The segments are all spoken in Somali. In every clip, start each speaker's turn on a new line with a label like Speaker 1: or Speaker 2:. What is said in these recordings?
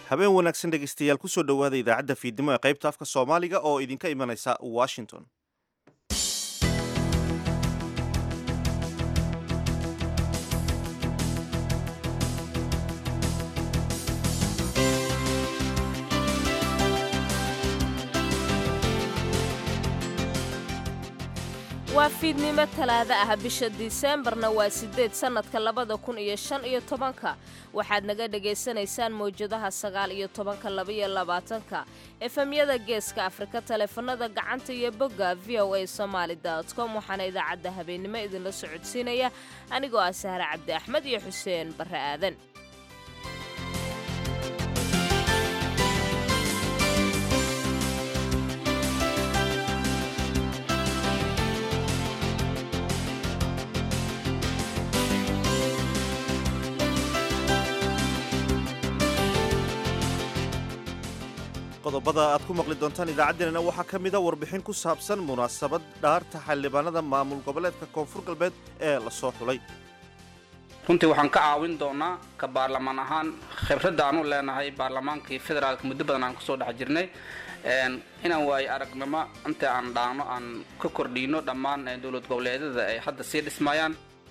Speaker 1: habeen wanaagsan dhegaystayaal kusoo dhowaada idaacadda fiidnimo ee qaybta afka soomaaliga oo idinka imanaysa washington
Speaker 2: waa fiidnimo talaado ah bisha diseembarna waa siddeed sannadka labada kun iyo shan iyo tobanka waxaad naga dhegaysanaysaan mawjadaha sagaal iyo tobanka labaiyo labaatanka efemyada geeska afrika taleefanada gacanta iyo bogga v o a somaali com waxaana idaacadda habeennimo idinla socodsiinaya anigoo ah sahre cabdi axmed iyo xuseen barre aadan
Speaker 1: qodobada aad ku maqli doontaan idaacaddeenana waxaa ka mida warbixin ku saabsan munaasabad dhaarta xildhibaanada maamul goboleedka koonfur galbeed ee lasoo xulay
Speaker 3: runtii waxaan ka caawin doonaa ka baarlamaan ahaan khibradda aanu leenahay baarlamaankii federaalka muddo badan aan kusoo dhex jirnay inaan waayo aragnimo inta aan dhaano aan ka kordhiino dhammaan dowlad goboleedyada ay hadda sii dhismayaan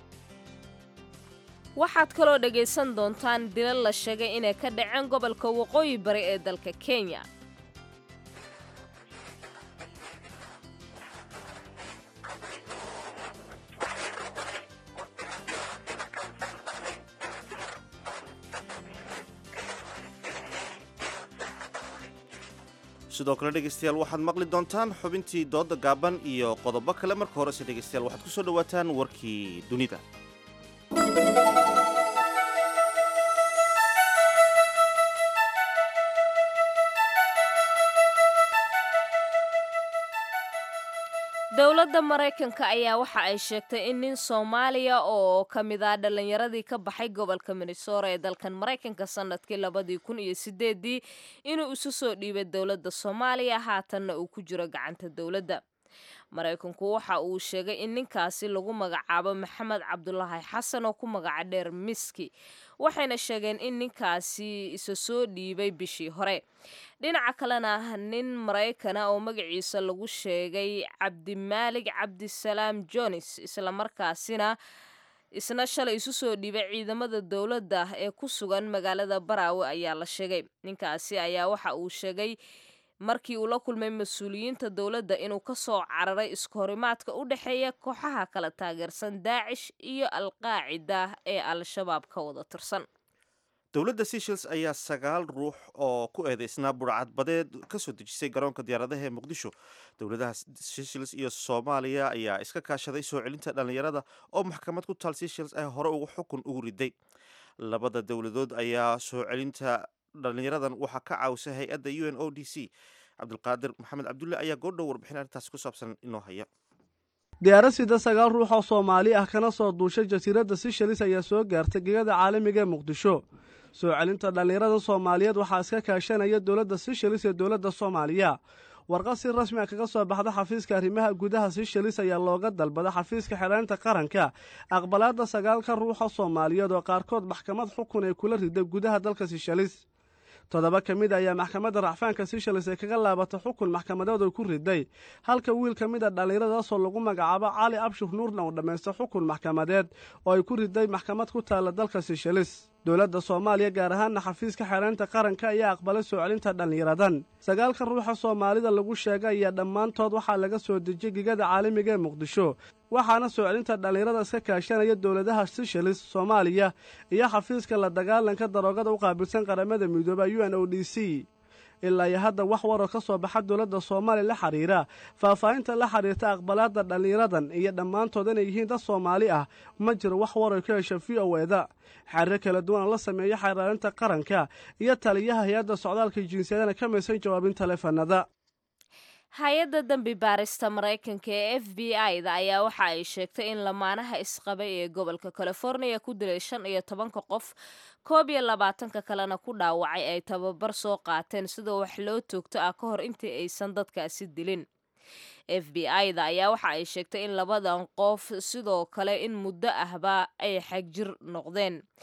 Speaker 2: waxaad kaloo dhegaysan doontaan dilal la sheegay inay ka dhaceen gobolka waqooyi bari ee dalka kenya
Speaker 1: sidoo kale dhegaystayaal waxaad maqli doontaan xubintii dooda gaaban iyo qodobo kale marka horese dhegaystayaal waxaad ku soo dhowaataan warkii dunida
Speaker 2: dowladda maraykanka ayaa waxa ay sheegtay in nin soomaaliya oo ka mid ah dhallinyaradii ka baxay gobolka minnesora ee dalkan maraykanka sannadkii labadii kun iyo sideedii inuu isu soo dhiibay dowladda soomaaliya haatanna uu ku jiro gacanta dowladda maraykanku waxa uu sheegay in ninkaasi lagu magacaabo maxamed cabdulaahi xasan oo ku magaca dheer miski waxayna sheegeen in ninkaasi isa soo dhiibay bishii hore dhinaca kalena nin maraykana oo magaciisa lagu sheegay cabdimaalig cabdisalaam jones islamarkaasina isna shalay isu soo dhiibay ciidamada dowladda ee ku sugan magaalada baraawe ayaa la sheegay ninkaasi ayaa waxa uu sheegay markii uu la kulmay mas-uuliyiinta dowladda inuu ka soo cararay iskahorimaadka u dhexeeya kooxaha kala taageersan daacish iyo alqaacida ee al-shabaab ka wada tirsan
Speaker 1: dowladda seshels ayaa sagaal ruux oo ku eedeysnaa burcadbadeed ka soo dejisay garoonka diyaaradaha ee muqdisho dowladaha seshels iyo soomaaliya ayaa iska kaashaday soo celinta dhallinyarada oo maxkamad ku taal seshels ay hore ugu xukun ugu riday labada dowladood ayaa soo celinta dhallinyaradan waxaa ka caawisa hay-adda u n o d c cabdulqaadir maxamed cabdulle ayaa goordhow warbixin arrintaasi ku saabsan inoo haya
Speaker 4: diyaarad sida sagaal ruux oo soomaali ah kana soo duushay jasiiradda sishalis ayaa soo gaartay gegada caalamiga ee muqdisho soo celinta dhallinyarada soomaaliyeed waxaa iska kaashanaya dowladda sishalis ee dowladda soomaaliya warqad si rasmi a kaga soo baxda xafiiska arrimaha gudaha sishalis ayaa looga dalbada xafiiska xidhaynta qaranka aqbalaadda sagaalka ruuxa soomaaliyeed oo qaarkood maxkamad xukun ay kula riday gudaha dalka sishalis toddoba ka mid ayaa maxkamadda racfaanka sishalis ee kaga laabatay xukun maxkamadeed oo ku riday halka wiil ka mid a dhallinyaradaasoo lagu magacaabo cali abshir nuurna uu dhammaystay xukun maxkamadeed oo ay ku riday maxkamad ku taalla dalka sishalis dowladda soomaaliya gaar ahaanna xafiiska xeeraynta qaranka ayaa aqbalay soo celinta dhallinyaradan sagaalka ruuxa soomaalida lagu sheegay ayaa dhammaantood waxaa laga soo dejiyey gegada caalamiga ee muqdisho waxaana soo celinta dhallinyarada iska kaashanaya dowladaha sishalis soomaaliya iyo xafiiska la dagaalanka daroogada u qaabilsan qaramada midooba u n o d c ilaa iyo hadda wax waroo ka soo baxa dowladda soomaaliya la xiriira faahfaahinta la xiriirta aqbalaadda dhallinyaradan iyo dhammaantood inay yihiin dad soomaali ah ma jiro wax waroy ka hesha v o eda xariiro kala duwan oo la sameeya xeeraarinta qaranka iyo taliyaha hay-adda socdaalka jinsiyadana ka maysan jawaabin taleefanada
Speaker 2: hay-adda dembi baarista maraykanka ee f b i da ayaa waxa ay sheegtay in lamaanaha isqabay ee gobolka californiya ku dilay shan iyo tobanka qof koob iyo labaatanka kalena ku dhaawacay ay tababar soo qaateen sidoo wax loo toogto ah ka hor intii aysan dadkaasi dilin f b i da ayaa waxa ay sheegtay in labadan qof sidoo kale in muddo ahba ay xagjir noqdeen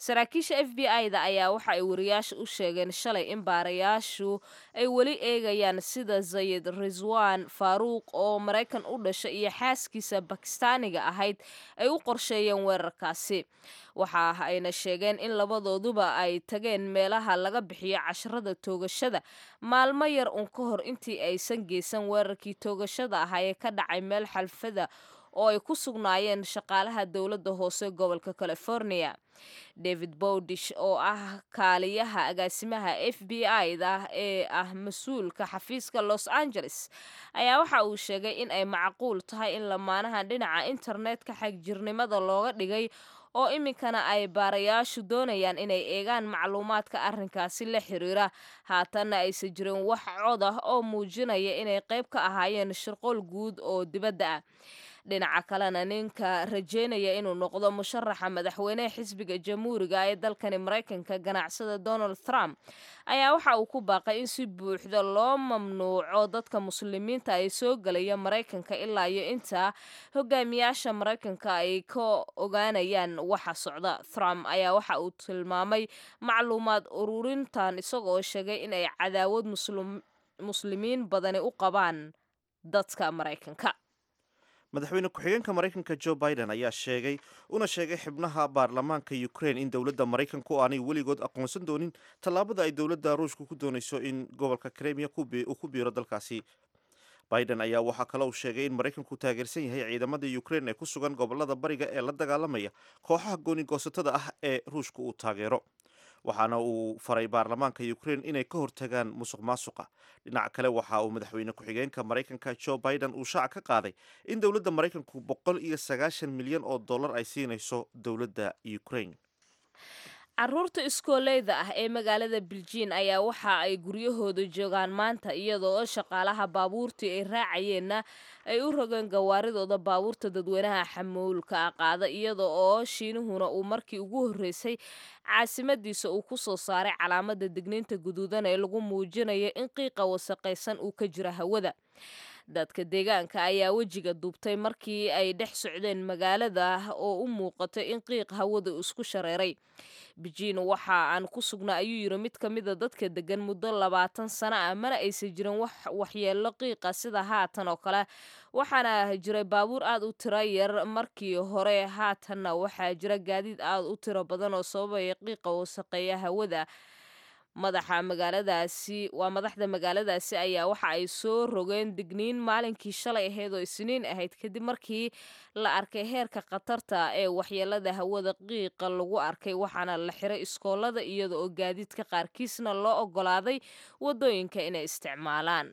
Speaker 2: saraakiisha f b i da ayaa waxa ay wariyaasha u sheegeen shalay in baarayaashu ay weli eegayaan sida zayid riswan faaruuq oo maraykan u dhashay iyo xaaskiisa bakistaaniga ahayd ay u qorsheeyeen weerarkaasi waxa ayna sheegeen in labadooduba ay tageen meelaha laga bixiyo casharada toogashada maalmo yar uun ka hor intii aysan geysan weerarkii toogashada ahaa ee ka dhacay meel xalfada oo ay ku sugnaayeen shaqaalaha dowladda hoose gobolka california david bowdish oo ah kaaliyaha agaasimaha f b i da ee ah mas-uulka xafiiska los angeles ayaa waxa uu sheegay in ay macquul tahay in lamaanahan dhinaca internetka xagjirnimada looga dhigay oo iminkana ay baarayaashu doonayaan inay eegaan macluumaadka arrinkaasi la xiriira haatanna aysan jirin wax cod ah oo muujinaya inay qayb ka ahaayeen shirqool guud oo dibadda ah dhinaca kalena ninka rajeynaya inuu noqdo musharaxa madaxweyneha xisbiga jamhuuriga ee dalkani maraykanka ganacsada donald trump ayaa waxa uu ku baaqay in si buuxda loo mamnuuco dadka muslimiinta ay soo gelaya maraykanka ilaa iyo intaa hogaamiyaasha maraykanka ay ka ogaanayaan waxa socda trump ayaa waxa uu tilmaamay macluumaad ururintan isagoo sheegay in ay cadaawad muslimiin badani u qabaan dadka maraykanka
Speaker 1: madaxweyne ku-xigeenka maraykanka joe biden ayaa sheegay una sheegay xibnaha baarlamaanka ukraine in dowladda maraykanku aanay weligood aqoonsan doonin tallaabada ay dowladda ruushka ku doonayso in gobolka kremiya uu ku biiro dalkaasi biden ayaa waxaa kale uu sheegay in maraykanku taageersan yahay ciidamada ukraine ee ku sugan gobolada bariga ee la dagaalamaya kooxaha gooni-goosatada ah ee ruushka uu taageero waxaana uu faray baarlamaanka ukraine inay ka hortagaan musuq maasuqa dhinaca kale waxa uu madaxweyne ku-xigeenka maraykanka joe biden uu shaaca ka qaaday in dowladda maraykanku boqol iyo sagaashan milyan oo dollar ay siinayso dowladda ukraine
Speaker 2: caruurta iskooleyda ah ee magaalada biljiin ayaa waxa ay guryahooda joogaan maanta iyadoo oo shaqaalaha baabuurtii ay raacayeenna ay u rogeen gawaaridooda baabuurta dadweynaha xamuulka ah qaada iyada oo shiinuhuna uu markii ugu horreysay caasimadiisa uu ku soo saaray calaamada digniinta guduudan ee lagu muujinayo in qiiqa wasaqaysan uu ka jiro hawada dadka deegaanka ayaa wejiga duubtay markii ay dhex socdeen magaalada oo u muuqatay in qiiq hawada isku shareeray bejiin waxa aan ku sugnaa ayuu yiri mid ka mida dadka degan muddo labaatan sano ah mana aysan jirin wax waxyeello qiiqa sida haatan oo kale waxaana jiray baabuur aad u tiro yar markii hore haatanna waxaa jira gaadiid aad u tiro badan oo sababaya qiiqa wasaqeeya hawada madaxa magaaladaasi waa madaxda magaaladaasi ayaa waxa ay soo rogeen digniin maalinkii shalay ahayd oo isniin ahayd kadib markii la arkay heerka khatarta ee waxyeelada hawada qiiqa lagu arkay waxaana la xiray iskoolada iyada oo gaadiidka qaarkiisna loo ogolaaday wadooyinka inay isticmaalaan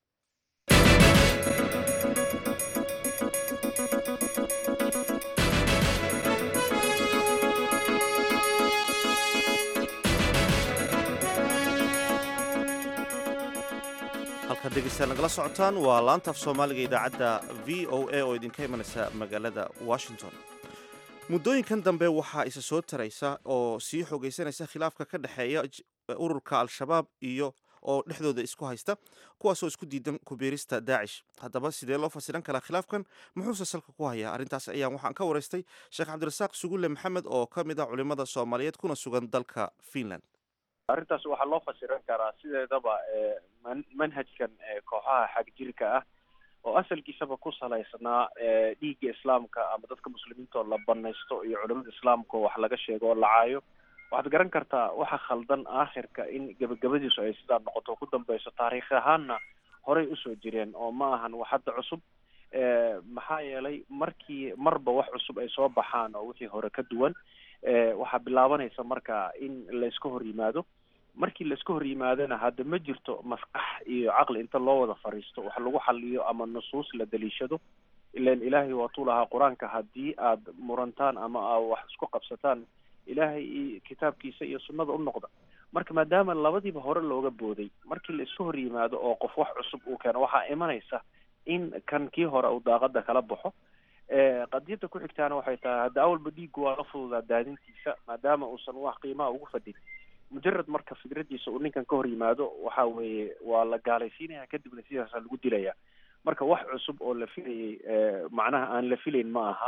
Speaker 1: halkaad dhegeystaad nagala socotaan waa laanta af soomaaliga idaacadda v o a oo idinka imanaysa magaalada washington muddooyinkan dambe waxaa isa soo taraysa oo sii xogeysanaysa khilaafka ka dhexeeya ururka al-shabaab iyo oo dhexdooda isku haysta kuwaasoo isku diidan kubiirista daacish haddaba sidee loo fasiran karaa khilaafkan muxuuse salka ku hayaa arrintaas ayaan waxaan ka waraystay sheekh cabdirasaaq sugulle maxamed oo ka mid ah culimada soomaaliyeed kuna sugan dalka finland
Speaker 5: arrintaas waxaa loo fasiran karaa sideedaba manhajkan kooxaha xagjirka ah oo asalkiisaba ku salaysnaa dhiigga islaamka ama dadka muslimiinta oo la banaysto iyo culimada islaamka oo wax laga sheego oo lacaayo waxaad garan kartaa waxa khaldan aakhirka in gebagabadiisu ay sidaa noqoto ku dambeyso taariikh ahaanna horey usoo jireen oo ma ahan wax hadda cusub maxaa yeelay markii marba wax cusub ay soo baxaan oo wixii hore ka duwan waxaa bilaabanaysa marka in layska hor yimaado markii layska hor yimaadona hadda ma jirto maskax iyo caqli inta loo wada fariisto wax lagu xaliyo ama nusuus la daliishado ilan ilaahay waatuu lahaa qur-aanka haddii aad murantaan ama aa wax isku qabsataan ilaahay iyo kitaabkiisa iyo sunnada u noqda marka maadaama labadiiba hore looga booday markii la iska hor yimaado oo qof wax cusub uu keeno waxaa imanaysa in kan kii hore uu daaqada kala baxo qadiyadda ku xigtaana waxay tahay hadda awalba dhiiggu waa la fududaa daadintiisa maadaama uusan wax qiimaha ugu fadhin mujarad marka fikradiisa uu ninkan ka hor yimaado waxa weeye waa la gaalaysiinaya kadibna sidaasa lagu dilaya marka wax cusub oo la filayay macnaha aan la filayn ma aha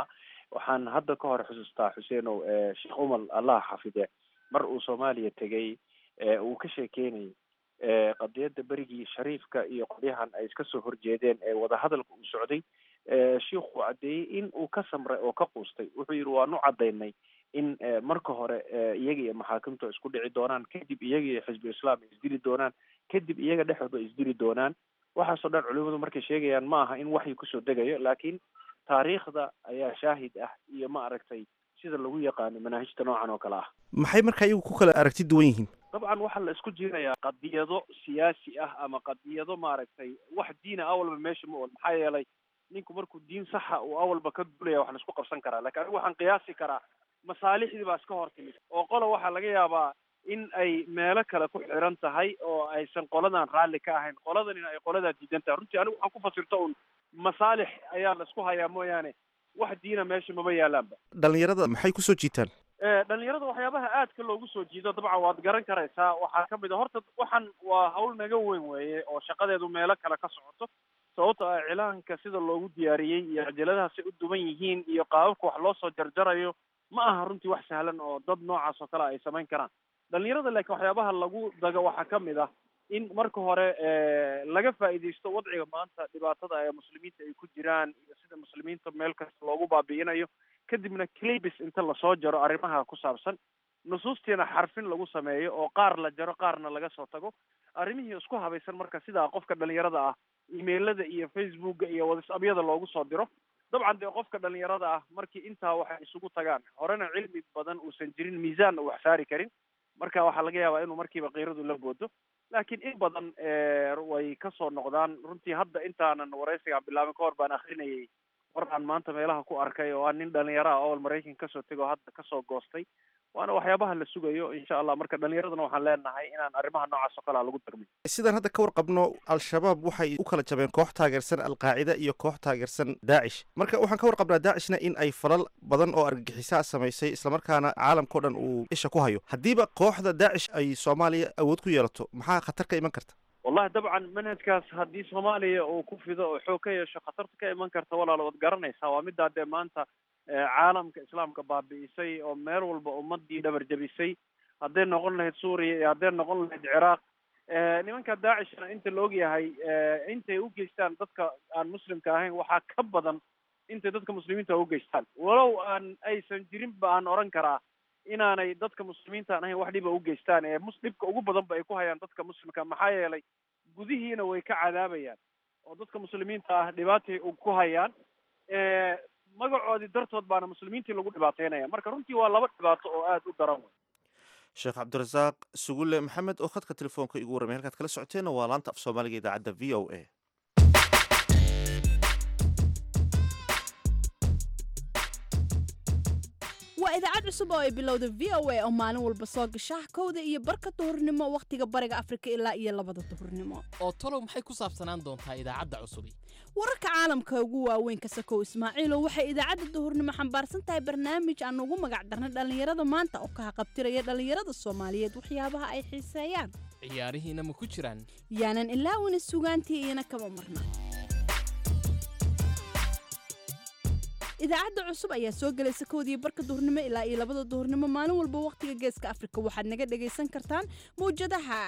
Speaker 5: waxaan hadda ka hor xusuustaa xuseenow sheekh umar allah xafide mar uu soomaaliya tegay uu ka sheekeynayay qadiyadda berigii shariifka iyo qolyahan ay iska soo horjeedeen ee wadahadalka uu socday shiikhuu caddeeyey in uu ka samray oo ka quustay wuxuu yidhi waanu caddaynay in marka hore iyaga iyo maxaakimtu isku dhici doonaan kadib iyaga iyo xisbu islaam ay isdili doonaan kadib iyaga dhexdooda isdili doonaan waxaasoo dhan culimadu markay sheegayaan ma aha in waxyi kusoo degayo laakiin taariikhda ayaa shaahid ah iyo ma aragtay sida lagu yaqaano manaahijta noocan oo kale ah
Speaker 1: maxay marka iyagu ku kala aragti duwan yihiin
Speaker 5: dabcan waxaa la isku jiirayaa qadiyado siyaasi ah ama qadiyado maaragtay wax diina awalba meesha ma oon maxaa yeelay ninku markuu diin saxa uu awalba ka dulaya wax la isku qabsan karaa lakin anigu waxaan qiyaasi karaa masaalixdii baa iska hor timid oo qola waxaa laga yaabaa in ay meelo kale ku xiran tahay oo aysan qoladan raalli ka ahayn qoladanina ay qoladaa diidan tahay runtii anigu waxaan ku fasirto un masaalix ayaa la isku hayaa mooyaane wax diina meesha maba yaalaanba
Speaker 1: dhalinyarada maxay kusoo jiitaan
Speaker 5: dhalinyarada waxyaabaha aadka loogu soo jiido dabcan waad garan karaysaa waxaa kamid a horta waxan waa hawl naga weyn weeye oo shaqadeedu meelo kale ka socoto sababto ah cilaanka sida loogu diyaariyey iyo cajaladaha say u duban yihiin iyo qaababka wax loo soo jarjarayo ma aha runtii wax sahlan oo dad noocaas oo kale ay samayn karaan dhalinyarada laakiin waxyaabaha lagu dago waxaa kamid ah in marka hore laga faa'iidaysto wadciga maanta dhibaatada ee muslimiinta ay ku jiraan iyo sida muslimiinta meel kasta loogu baabi'inayo kadibna clibis inta lasoo jaro arrimaha ku saabsan nusuustiina xarfin lagu sameeyo oo qaar la jaro qaarna laga soo tago arrimihii isku habaysan marka sidaa qofka dhalinyarada ah emailada iyo facebooka iyo whatsappyada loogu soo diro dabcan dee qofka dhalinyarada ah markii intaa waxay isugu tagaan horena cilmi badan uusan jirin miisaanna wax saari karin marka waxaa laga yaabaa inuu markiiba kiiradu la boodo laakiin in badan way kasoo noqdaan runtii hadda intaanan waraysigaan bilaabin ka hor baan akrinayay war aan maanta meelaha ku arkay oo aan nin dhalinyaro ah ool maraykan kasoo tego o hadda kasoo goostay waana waxyaabaha la sugayo insha allah marka dhalinyaradana waxaan leenahay inaan arrimaha noocaas oo kalea lagu dagmin
Speaker 1: sidaan hadda ka warqabno al-shabaab waxay u kala jabeen koox taageersan alqaacida iyo koox taageersan daacish marka waxaan ka warqabnaa daacishna in ay falal badan oo argagixisaa samaysay islamarkaana caalamkao dhan uu isha ku hayo haddiiba kooxda daacish ay soomaaliya awood ku yeelato maxaa khatar ka iman karta
Speaker 5: wallahi dabcan manhajkaas haddii soomaaliya uu ku fido oo xoog ka yeesho khatarta ka iman karta walaal waad garanaysaa waa middaa dee maanta caalamka islaamka baabi'isay oo meel walba ummadii dhabar jabisay hadday noqon lahayd suuriya iyo hadday noqon lahayd ciraaq nimanka daacishna inta la ogyahay intay u geystaan dadka aan muslimka ahayn waxaa ka badan intay dadka muslimiinta u geystaan walow aan aysan jirin ba aan oran karaa inaanay dadka muslimiintaan ahayn wax dhiba u geystaan ee mus dhibka ugu badan ba ay ku hayaan dadka muslimka maxaa yeelay gudihiina way ka cadaabayaan oo dadka muslimiinta ah dhibaatay ku hayaan magacoodii dartood baana muslimiintii lagu dhibaateynaya marka runtii waa laba dhibaato oo aada u daran wey
Speaker 1: sheekh cabdirasaaq sugulle maxamed oo khadka telefoonka igu warramay halkaad kala socoteenna waa laanta af soomaaliga idaacadda v o a
Speaker 6: waa idaacad cusub oo ay bilowda v o a oo maalin walba soo gasha kowda iyo barka duhurnimo wakhtiga bariga afrika ilaa iyo labada duhurnimo
Speaker 7: oo talow maxay ku saabsanaan doontaa idaacadda cusubi
Speaker 6: wararka caalamka ugu waaweyn ka sakow ismaaciilow waxay idaacadda duhurnimo xambaarsan tahay barnaamij aan ugu magac darnay dhallinyarada maanta oo ka haqabtiraya dhallinyarada soomaaliyeed waxyaabaha ay xiiseeyaan
Speaker 7: ciyaarihiina ma ku jiraan
Speaker 6: yaanan ilaawina sugaantii iyana kama marna idaacadda cusub ayaa soo gelaysa kowdii barka duhurnimo ilaa iyo labada duhurnimo maalin walba wakhtiga geeska afrika waxaad naga dhagaysan kartaan mawjadaha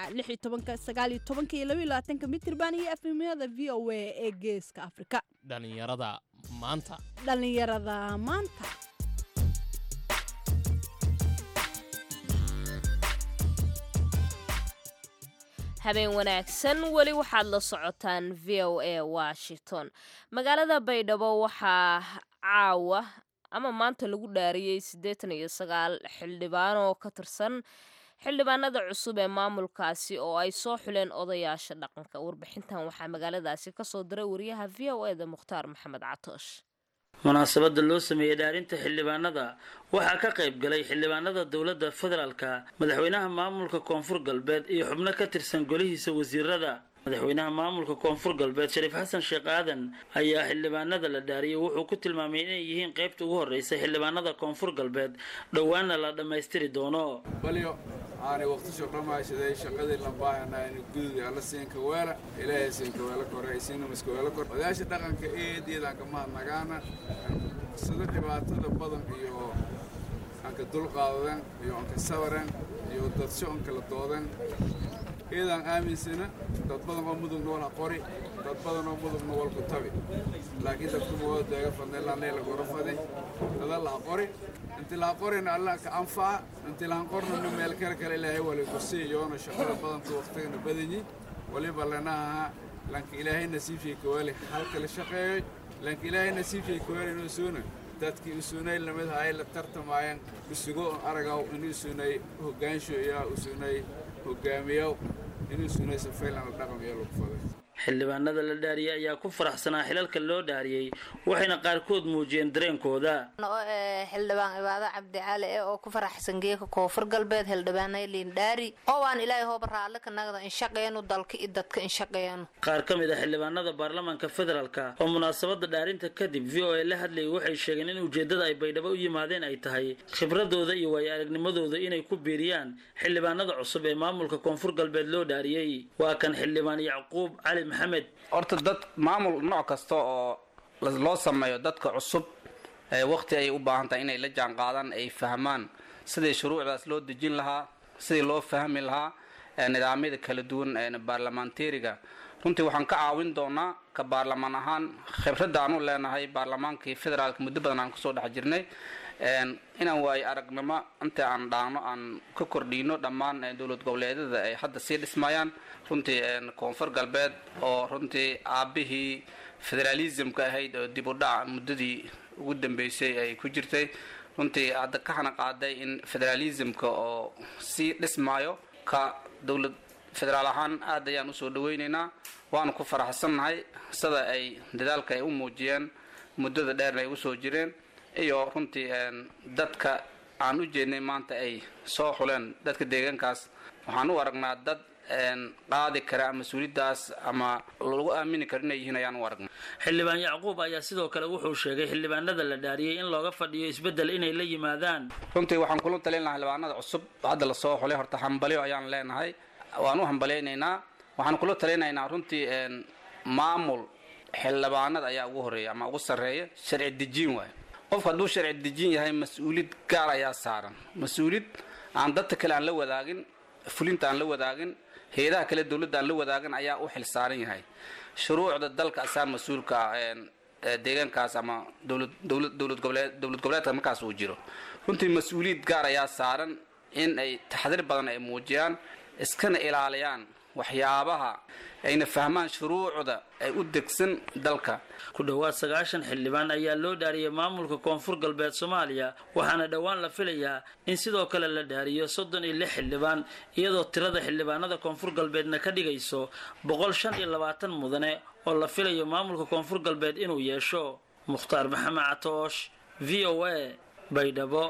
Speaker 6: iyo mitirban iyo efemyada v o a ee geeska afrika
Speaker 7: dhallinyarada maanta
Speaker 6: dhallinyarada maanta
Speaker 2: habeen wanaagsan weli waxaad la socotaan v o a washington magaalada baydhabo waxaa caawa ama maanta lagu dhaariyey siddeetan iyo sagaal xildhibaan oo ka tirsan xildhibaanada cusub ee maamulkaasi oo ay soo xuleen odayaasha dhaqanka warbixintan waxaa magaaladaasi kasoo diray wariyaha v o eda mukhtaar maxamed catoosh
Speaker 8: munaasabada loo sameeyey dhaarinta xildhibaanada waxaa ka qayb galay xildhibaanada dowladda federaalka madaxweynaha maamulka koonfur galbeed iyo xubno ka tirsan golihiisa wasiirada madaxweynaha maamulka koonfur galbeed shariif xasan sheekh aadan ayaa xildhibaanada la dhaariyey wuxuu ku tilmaamay inay yihiin qaybta ugu horreysa xildhibaanada koonfur galbeed dhowaana la dhammaystiri doono
Speaker 9: balyo aanay waqtisho dhammaysaday shaqadii la baahanaa in gududi alla siinka weela ilaahay siinka weela kore isiina miska weela kore odayaasha dhaqanka eed iyadaan ka mahadnagaana sida dhibaatada badan iyo anka dulqaadadan iyo anka sabaran iyo dadsho an kala doodan iyadaan aaminsana dad badan oo mudugna wal ha qori dad badan oo mudugna wal ku tabi laakiin dadku mawada daaga fadnay laanay lagora fadi dada laha qori inti laha qorina allah ka anfaca inti lahan qornana meel kale kale ilaahay wali ku siiyoona shaqada badanta waqtigana badanyi waliba lanaha lanka ilaahay nasiibshay kawali halka la shaqeeyoy lanka ilaahay nasiibshay kawali inuu suuna dadkii usunay lamid hay la tartamayaan isugo aragaw inuu sunay hogaansho iyo usunay hogaamiyow inuu sunay safaylan la dhaqam iyo lagu faday
Speaker 8: xildhibaanada la dhaariyey ayaa ku faraxsanaa xilalka loo dhaariyey waxayna qaarkood muujiyeen dareenkooda
Speaker 10: xildhibaan cibaado cabdi cali ee oo ku faraxsan geeka koonfur galbeed xildhibaanay liindhaari oo aan ilaahay hooba raalle ka nagda inshaqeenu dalka iyo dadka inshaqeenu
Speaker 8: qaar ka mid a xildhibaanada baarlamaanka federaalka oo munaasabada dhaarinta kadib v o a la hadlayay waxay sheegeen in ujeeddada ay baydhabo u yimaadeen ay tahay khibradooda iyo waayo aragnimadooda inay ku biiriyaan xildhibaanada cusub ee maamulka koonfur galbeed loo dhaariyey waa kan xildhibaan yacquub cali maxamed
Speaker 3: horta dad maamul nooc kasta oo loo sameeyo dadka cusub waqti ay u baahan tahay inay la jaan qaadaan ay fahmaan sidii shuruucdaas loo dejin lahaa sidii loo fahmi lahaa nidaamyada kala duwan baarlamaanteeriga runtii waxaan ka caawin doonaa ka baarlamaan ahaan khibradda aanu leenahay baarlamaankii federaalka muddo badan aan kusoo dhex jirnay inaan waayo aragnimo inta aan dhaano aan ka kordhino dhammaan dowlad goboleedyada ay hadda sii dhismayaan runtii koonfur galbeed oo runtii aabihii federaalismka ahayd oo dib u dhac muddadii ugu dambeysay ay ku jirtay runtii hadda ka hana qaaday in federaalismka oo sii dhismaayo ka dowlad federaal ahaan aad ayaan usoo dhaweyneynaa waanu ku faraxsannahay sida ay dadaalka ay u muujiyeen muddada dheerna ay usoo jireen iyo runtii dadka aan u jeednay maanta ay soo xuleen dadka deegaankaas waxaan u aragnaa dad qaadi kara mas-uuliyaddaas ama lagu aamini karo inay yihiin ayaan u aragnay
Speaker 8: xildhibaan yacquub ayaa sidoo kale wuxuu sheegay xildhibaanada la dhaariyey in looga fadhiyo isbeddel inay la yimaadaan
Speaker 3: runtii waxaan kula talin lahaa xildhibaanada cusub hadda lasoo xulay horta hambalyo ayaan leenahay waan u hambalyaynaynaa waxaan kula talinaynaa runtii maamul xildhibaanada ayaa ugu horeeya ama ugu sarreeya sharci dejiin waay qofku hadduu sharci dejiin yahay mas-uuliyad gaar ayaa saaran mas-uuliyad aan dadka kale aan la wadaagin fulinta aan la wadaagin hay-adaha kale dowladda aan la wadaagin ayaa u xil saaran yahay shuruucda dalka asaa mas-uulka deegaankaas ama dowlad dowlad dowlad goboleed dowlad goboleedka markaas uu jiro runtii mas-uuliyad gaar ayaa saaran in ay taxdiir badan ay muujiyaan iskana ilaaliyaan waxyaabaha ayna fahmaan shuruucda ay u degsan dalka
Speaker 8: ku dhowaad sagaashan xildhibaan ayaa loo dhaariyey maamulka koonfur galbeed soomaaliya waxaana dhowaan la filayaa in sidoo kale la dhaariyo soddon iyo lix xildhibaan iyadoo tirada xildhibaanada koonfur galbeedna ka dhigayso boqol shan iyo labaatan mudane oo la filayo maamulka koonfur galbeed inuu yeesho mukhtaar maxamed catoosh v o a baydhabo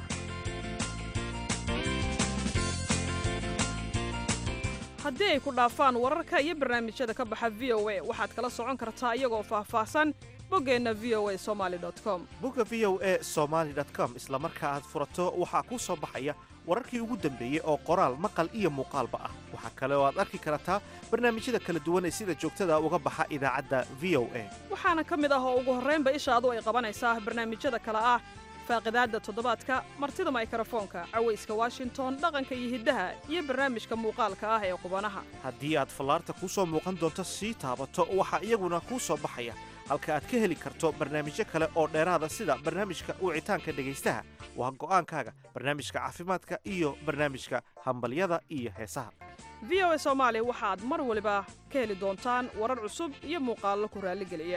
Speaker 11: haddii ay ku dhaafaan wararka iyo barnaamijyada ka baxa v o a waxaad kala socon kartaa iyagoo faahfaahsan boggeenna v o a somaali com
Speaker 1: bogga v o a somaali com isla marka aad furato waxaa kuu soo baxaya wararkii ugu dambeeyey oo qoraal maqal iyo muuqaalba ah waxaa kale oo aad arki kartaa barnaamijyada kala duwan ee sida joogtada uga baxa idaacadda v o a
Speaker 11: waxaana ka mid ah oo ugu horraynba ishaadu ay qabanaysaa barnaamijyada kale ah faaqidaadda toddobaadka martida maykrofoonka cawayska washington dhaqanka iyo hiddaha iyo barnaamijka muuqaalka ah ee qubanaha
Speaker 1: haddii aad fallaarta kuu soo muuqan doonto sii taabato waxaa iyaguna kuu soo baxaya halka aad ka heli karto barnaamijyo kale oo dheeraada sida barnaamijka wicitaanka dhegaystaha waa go'aankaaga barnaamijka caafimaadka iyo barnaamijka hambalyada iyo heesaha
Speaker 11: v o a soomaali waxaad mar waliba ka heli doontaan warar cusub iyo muuqaallo ku raalligeliya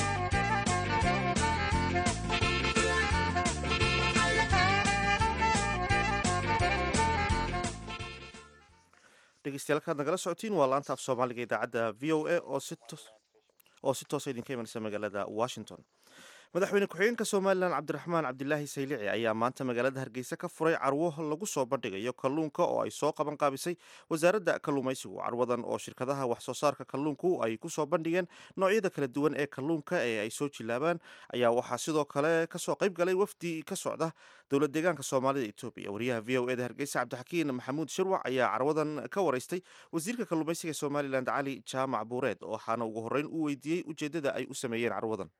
Speaker 1: dhegeystayaal kaad nagala socotiin waa laanta af soomaaliga idaacadda v o a oo si toos oo si toosa idinka imanaysa magaalada washington madaxweyne ku-xigeenka somalilan cabdiraxmaan cabdilaahi saylici ayaa maanta magaalada hargeysa ka furay carwo lagu soo bandhigayo kalluunka oo ay soo qaban qaabisay wasaaradda kalluumaysigu carwadan oo shirkadaha wax soo saarka kalluunku ay ku soo bandhigeen noocyada kala duwan ee kalluunka ee ay soo jilaabaan ayaa waxaa sidoo kale kasoo qayb galay wafdi ka socda dowlad deegaanka soomaalida etoobiya wariyaha v o eda hargeysa cabdixakiin maxamuud shirwac ayaa carwadan ka waraystay wasiirka kalluumaysiga somalilan cali jaamac buureed waxaana ugu horreyn u weydiiyey ujeeddada ay u sameeyeen carwadan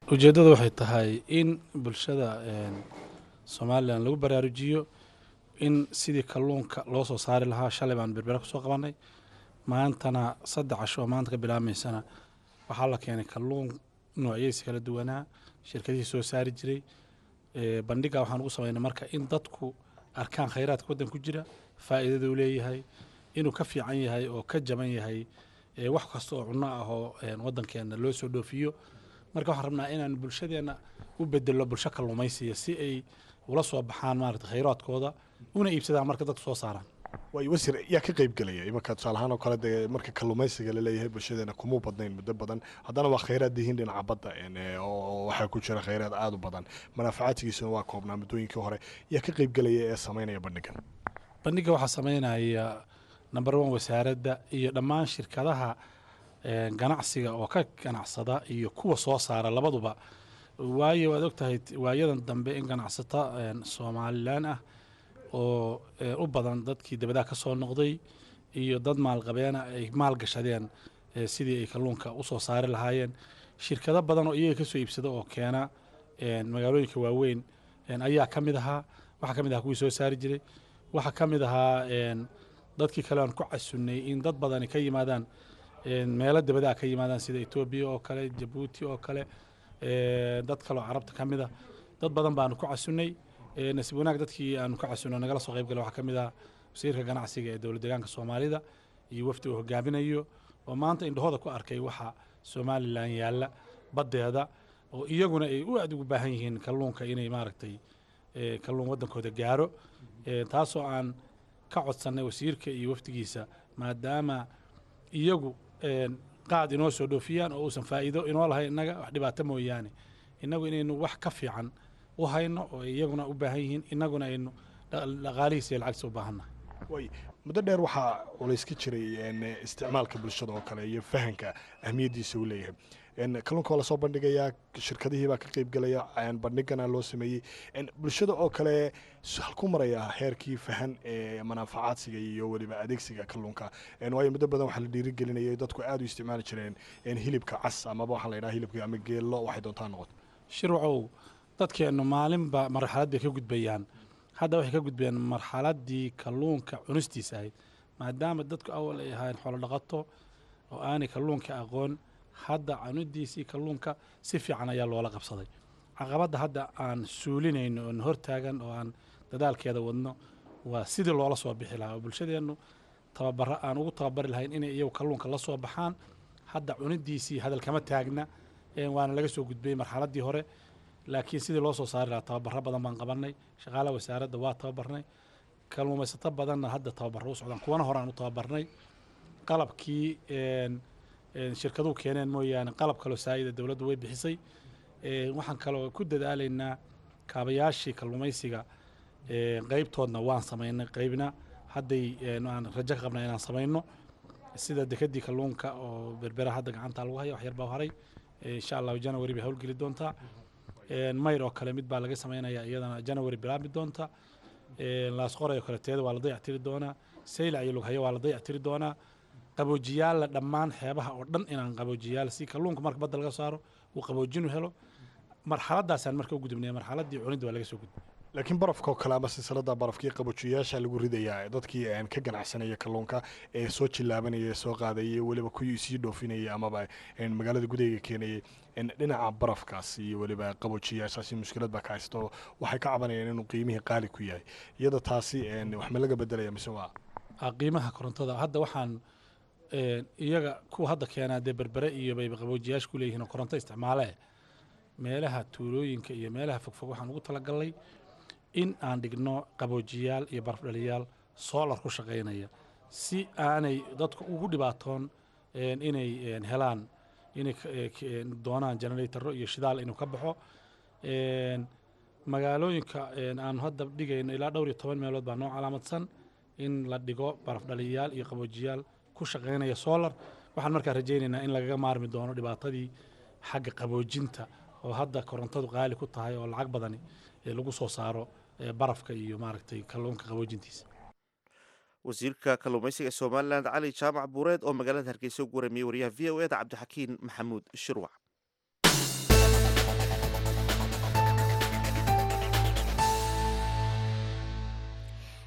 Speaker 12: ujeeddadu waxay tahay in bulshada somalilan lagu baraarujiyo in sidii kalluunka loo soo saari lahaa shalay baan berbera kusoo qabanay maantana saddex casho oo maanta ka bilaabmaysana waxaa la keenay kalluun noocyadiisa kala duwanaa shirkadihii soo saari jiray bandhiga waxaan ugu samaynay marka in dadku arkaan khayraadka waddan ku jira faa'iidada uu leeyahay inuu ka fiican yahay oo ka jaban yahay wax kasta oo cunno ah oo waddankeena loo soo dhoofiyo marka waxaan rabnaa inaan bulshadeenna u bedelo bulsho kalluumaysiya si ay ula soo baxaan maarata khayraadkooda una iibsadaan marka dadku soo saaraan
Speaker 13: waay wasiir yaa ka qayb gelaya imanka tusaale ahaan oo kale dee marka kalluumaysiga laleeyahay bulshadeena kumuu badnayn muddo badan haddana waa khayraad dihiin dhinaca badda oo waxaa ku jira khayraad aada u badan manaafacaadkiisuna waa koobnaa muddooyinkii hore yaa ka qayb gelaya ee samaynaya bandhigan
Speaker 12: bandhiga waxaa samaynaya number one wasaaradda iyo dhammaan shirkadaha ganacsiga oo ka ganacsada iyo kuwa soo saara labaduba waayo waad ogtahay waayadan dambe in ganacsata somalilan ah oo u badan dadkii dabadaha ka soo noqday iyo dad maalqabeena ay maal gashadeen sidii ay kalluunka usoo saari lahaayeen shirkado badan oo iyaga kasoo iibsada oo keena magaalooyinka waaweyn ayaa ka mid ahaa waxaa ka mid ahaa kuwii soo saari jiray waxaa ka mid ahaa dadkii kale aan ku casunnay in dad badani ka yimaadaan meelo dabadaha ka yimaadaan sida etoobiya oo kale jabuuti oo kale dad kale oo carabta ka mid a dad badan baanu ku casunnay nasiib wanaag dadkii aanu ka casunno nagala soo qayb galay waxaa ka mid ah wasiirka ganacsiga ee dowlad deegaanka soomaalida iyo wafdi uu hogaaminayo oo maanta indhahooda ku arkay waxa somalilan yaalla baddeeda oo iyaguna ay u aad ugu baahan yihiin kalluunka inay maaragtay kalluun waddankooda gaaro taasoo aan ka codsannay wasiirka iyo wafdigiisa maadaama iyagu qaad inoo soo dhoofiyaan oo uusan faa'iido inoo lahayn innaga wax dhibaato mooyaane innagu inaynu wax ka fiican u hayno oo iyaguna u baahan yihiin innaguna aynu dhaqaalihiisa iyo lacagtiisa u baahannahay
Speaker 13: way muddo dheer waxaa culays ka jiray isticmaalka bulshada oo kale iyo fahanka ahmiyaddiisa uu leeyahay kalluunka waa lasoo bandhigayaa shirkadihii baa ka qayb gelaya bandhigana loo sameeyey bulshada oo kale halku maraya heerkii fahan ee manaafacaadsiga iyo weliba adeegsiga kalluunka waayo muddo badan waxaa la dhiirigelinayay dadku aad u isticmaali jireen hilibka cas amaba waxaa la yidhaha hilibka ama geello waxay doontaa noqoto
Speaker 12: shirwacow dadkeennu maalinba marxalad bay ka gudbayaan hadda waxay ka gudbayaan marxaladdii kalluunka cunistiisa ahayd maadaama dadku awal ay ahaayeen xoolo dhaqato oo aanay kalluunka aqoon hadda cunidiisii kalluunka si fiican ayaa loola qabsaday caqabadda hadda aan suulinayno oon hortaagan oo aan dadaalkeeda wadno waa sidii loola soo bixi lahaa oo bulshadeennu tababaro aan ugu tababari lahayn inay iyagu kalluunka la soo baxaan hadda cunidiisii hadal kama taagna waana laga soo gudbayey marxaladdii hore laakiin sidii loo soo saari lahaa tababaro badan baan qabanay shaqaalaha wasaaradda waa tababarnay kalluumaysato badanna hadda tababaro u socdaan kuwana hore aan u tababarnay qalabkii shirkaduhu keeneen mooyaane qalab kaloo saayida dowladdu way bixisay waxaan kaloo ku dadaalaynaa kaabayaashii kalluumaysiga qeybtoodna waan samaynay qeybna hadday aan rajo ka qabnaa inaan samayno sida dekedii kalluunka oo berbera hadda gacanta lagu haya wax yar baa haray insha allahu january bay howlgeli doontaa mayr oo kale mid baa laga samaynayaa iyadana january bilaabmi doonta laasqoray oo kale teeda waa la dayactiri doonaa saylac iyo lughayo waa la dayactiri doonaa qaboojiyaalla dhammaan xeebaha oo dhan inaan qaboojiyaal si kalluunka marka badda laga saaro uu qaboojinu helo marxaladaasaan marka u gudubnay marxaladdii cunidda waa laga soo gudbay
Speaker 13: laakiin barafka oo kale ama silsilada barafkii qaboojiyayaasha lagu ridayaa dadkii aan ka ganacsanaya kalluunka ee soo jillaabanaya ee soo qaadayay weliba kuwii sii dhoofinayay amaba magaalada gudaheega keenayay dhinaca barafkaas iyo weliba qaboojiyayaashaasi mushkilad baa ka haysto waxay ka cabanayaan inuu qiimihii qaali ku yahay iyada taasi wax ma laga bedelaya mise waa
Speaker 12: qiimaha korontada hadda waxaan iyaga kuwa hadda keenaa dee berbere iyo bayba qaboojiyaasha ku leeyihiin oo koronto isticmaale meelaha tuulooyinka iyo meelaha fogfog waxaan ugu talagalnay in aan dhigno qaboojiyaal iyo barafdhaliyaal soolar ku shaqaynaya si aanay dadku ugu dhibaatoon inay helaan inay doonaan generatoro iyo shidaal inuu ka baxo magaalooyinka aanu hadda dhigayno ilaa dhowr iyo toban meelood baa noo calaamadsan in la dhigo barafdhaliyaal iyo qaboojiyaal ku shaqaynaya solar waxaan markaa rajaynaynaa in lagaga maarmi doono dhibaatadii xagga qaboojinta oo hadda korontadu qaali ku tahay oo lacag badani lagu soo saaro barafka iyo maaragtay kalluunka qaboojintiisa
Speaker 1: wasiirka kalluumaysiga ee somalilan cali jaamac buureed oo magaalada hargeysa ugu waramiyey wariyaha v o eda cabdixakiin maxamuud shirwac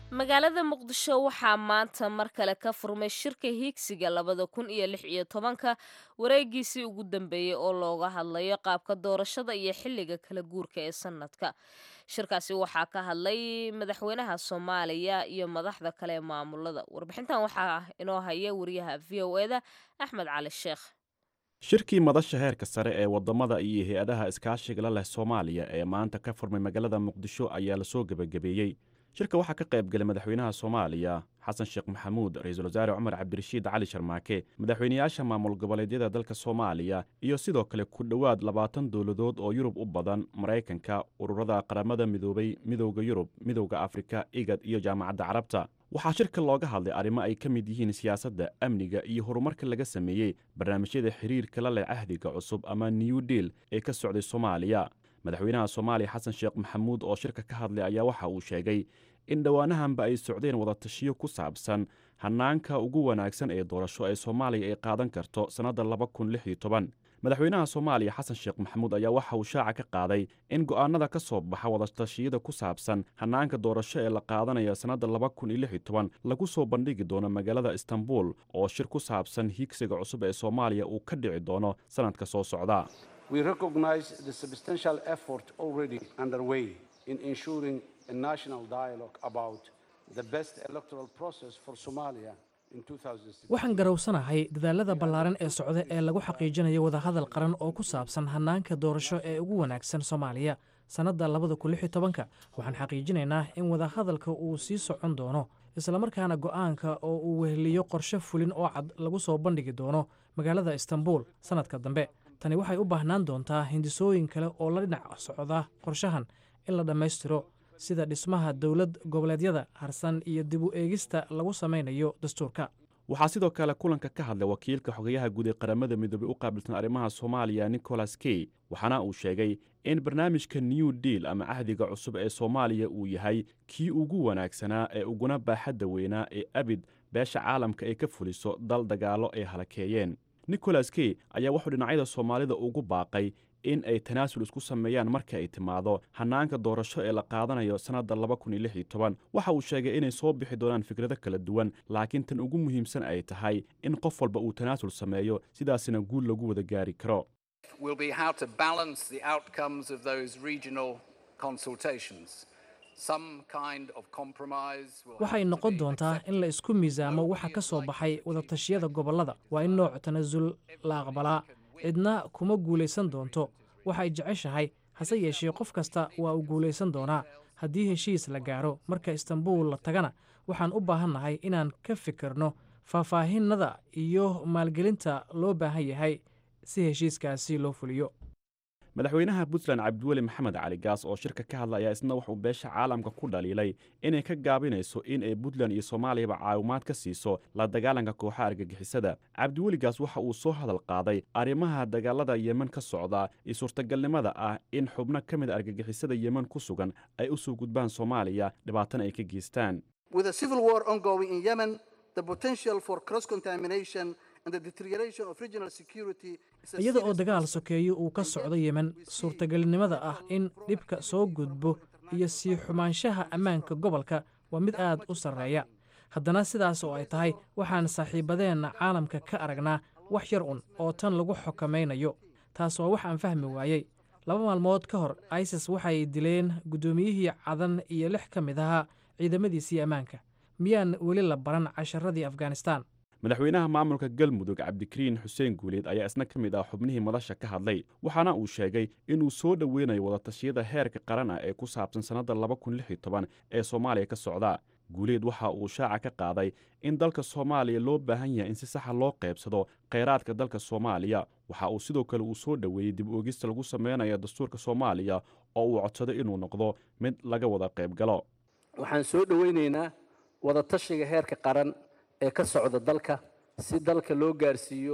Speaker 2: magaalada muqdisho waxaa maanta mar kale ka furmay shirka hiigsiga labada kun iyo lix iyo tobanka wareegiisii ugu dambeeyey oo looga hadlayo qaabka doorashada iyo xilliga kala guurka ee sanadka shirkaasi waxaa ka hadlay madaxweynaha soomaaliya iyo madaxda kale ee maamulada warbixintan waxaa inoo haya wariyaha v o eda axmed cali sheekh
Speaker 14: shirkii madasha heerka sare ee waddamada iyo hay-adaha iskaashiga la leh soomaaliya ee maanta ka furmay magaalada muqdisho ayaa lasoo gebagabeeyey shirka waxaa ka qayb galay madaxweynaha soomaaliya xasan sheekh maxamuud ra-iisul wasaare cumar cabdirashiid cali sharmaake madaxweynayaasha maamul goboleedyada dalka soomaaliya iyo sidoo kale ku dhowaad labaatan dowladood oo yurub u badan maraykanka ururada qaramada midoobay midowda yurub midowda afrika igad iyo jaamacadda carabta waxaa shirka looga hadlay arrimo ay ka mid yihiin siyaasadda amniga iyo horumarka laga sameeyey barnaamijyada xiriirka la leh cahdiga cusub ama new deal ee ka socday soomaaliya madaxweynaha soomaaliya xasan sheekh maxamuud oo shirka ka hadlay ayaa waxa uu sheegay in dhowaanahanba ay socdeen wadatashiyo ku saabsan hannaanka ugu wanaagsan ee doorasho ee soomaaliya ay qaadan karto sannadda laba kun lix iyo toban madaxweynaha soomaaliya xasan sheekh maxamuud ayaa waxa uu shaaca ka qaaday in go'aanada ka soo baxa wadatashiyada ku saabsan hannaanka doorasho ee la qaadanayo sannadda laba kun iyo lix iyo toban lagu soo bandhigi doono magaalada istanbul oo shir ku saabsan hiigsiga cusub ee soomaaliya uu ka dhici doono sannadka soo socda
Speaker 15: We recognize the substantial effort already underway in ensuring a national dialogue about the best electoral process for Somalia in 2016.
Speaker 16: waxaan garowsanahay dadaalada ballaaran ee socda ee lagu xaqiijinayo wadahadal qaran oo ku saabsan hannaanka doorasho ee ugu wanaagsan soomaaliya sannadda labada kun lix iyo tobanka waxaan xaqiijinaynaa in wadahadalka uu sii socon doono islamarkaana go'aanka oo uu weheliyo qorshe fulin oo cad lagu soo bandhigi doono magaalada istanbul sannadka dambe tani waxay u baahnaan doontaa hindisooyin kale oo la dhinac socda qorshahan in la dhammaystiro sida dhismaha dowlad goboleedyada harsan iyo dib u eegista lagu samaynayo dastuurka
Speaker 14: waxaa sidoo kale kulanka ka hadlay wakiilka xogayaha guud ee qaramada midoobey u qaabilsan arrimaha soomaaliya nicholas key waxaana uu sheegay in barnaamijka new deal ama cahdiga cusub ee soomaaliya uu yahay kii ugu wanaagsanaa ee uguna baaxadda weynaa ee abid beesha caalamka ay ka fuliso dal dagaallo ay halakeeyeen nicholas key ayaa wuxuu dhinacyada soomaalida ugu baaqay in ay tanaasul isku sameeyaan marka ay timaado hannaanka doorasho ee la qaadanayo sannadda laba kun iyo lix iyo toban waxa uu sheegay inay soo bixi doonaan fikrado kala duwan laakiin tan ugu muhiimsan ay tahay in qof walba uu tanaasul sameeyo sidaasina guul lagu wada gaari karo
Speaker 17: will be how to balance the outcomes of those regional consultations. Some kind of compromise will
Speaker 16: waxay noqon doontaa in la isku miisaamo waxa ka soo baxay wadatashiyada gobollada waa in nooc tanaasul la aqbalaa cidna kuma guulaysan doonto waxay jeceshahay hase yeeshee qof kasta waa uu guulaysan doonaa haddii heshiis la gaaro marka istanbul la tagana waxaan u baahannahay inaan ka fikirno faahfaahinada iyo maalgelinta loo baahan yahay si heshiiskaasi loo fuliyo
Speaker 14: madaxweynaha puntland cabdiweli maxamed cali gaas oo shirka ka hadla ayaa isna wuxuu beesha caalamka ku dhaliilay inay ka gaabinayso in ay puntland iyo soomaaliyaba caawimaad ka siiso la dagaalanka kooxaha argagixisada cabdiweli gaas waxa uu soo hadal qaaday arrimaha dagaalada yemen ka socda iyo suurtagalnimada ah in xubno ka mid a argagixisada yemen ku sugan ay u soo gudbaan soomaaliya dhibaatana ay ka geystaan
Speaker 18: With a civil war ongoing in Yemen, the potential for cross contamination and the deterioration of regional security is a
Speaker 16: iyada oo
Speaker 18: serious
Speaker 16: dagaal sokeeyo uu ka socdo yemen suurtagelinimada ah in dhibka soo gudbo iyo sii xumaanshaha ammaanka gobolka waa mid aad u sarreeya haddana sidaas oo ay tahay waxaan saaxiibadeenna caalamka ka aragnaa wax yar un oo tan lagu xokamaynayo taas waa wax aan fahmi waayey laba maalmood ka hor isis waxay dileen guddoomiyihii cadan iyo lix ka mid ahaa ciidamadiisii ammaanka miyaan weli la baran casharadii afghanistan
Speaker 14: madaxweynaha maamulka galmudug cabdikariin xuseen guuleed ayaa isna ka mid ah xubnihii madasha ka hadlay waxaana uu sheegay inuu soo dhoweynayo wadatashiyada heerka qaran ah ee ku saabsan sannadda laba kun lix iyo toban ee soomaaliya ka socda guuleed waxa uu shaaca ka qaaday in dalka soomaaliya loo baahan yahay in si saxa loo qaybsado khayraadka dalka soomaaliya waxa uu sidoo kale uu soo dhoweeyey dib oogista lagu sameynayo dastuurka soomaaliya oo uu codsaday inuu noqdo mid laga wada qayb galo
Speaker 19: waxaan soo dhoweynaynaa wadatashiga heerka qaran ee ka socda dalka si dalka loo gaarsiiyo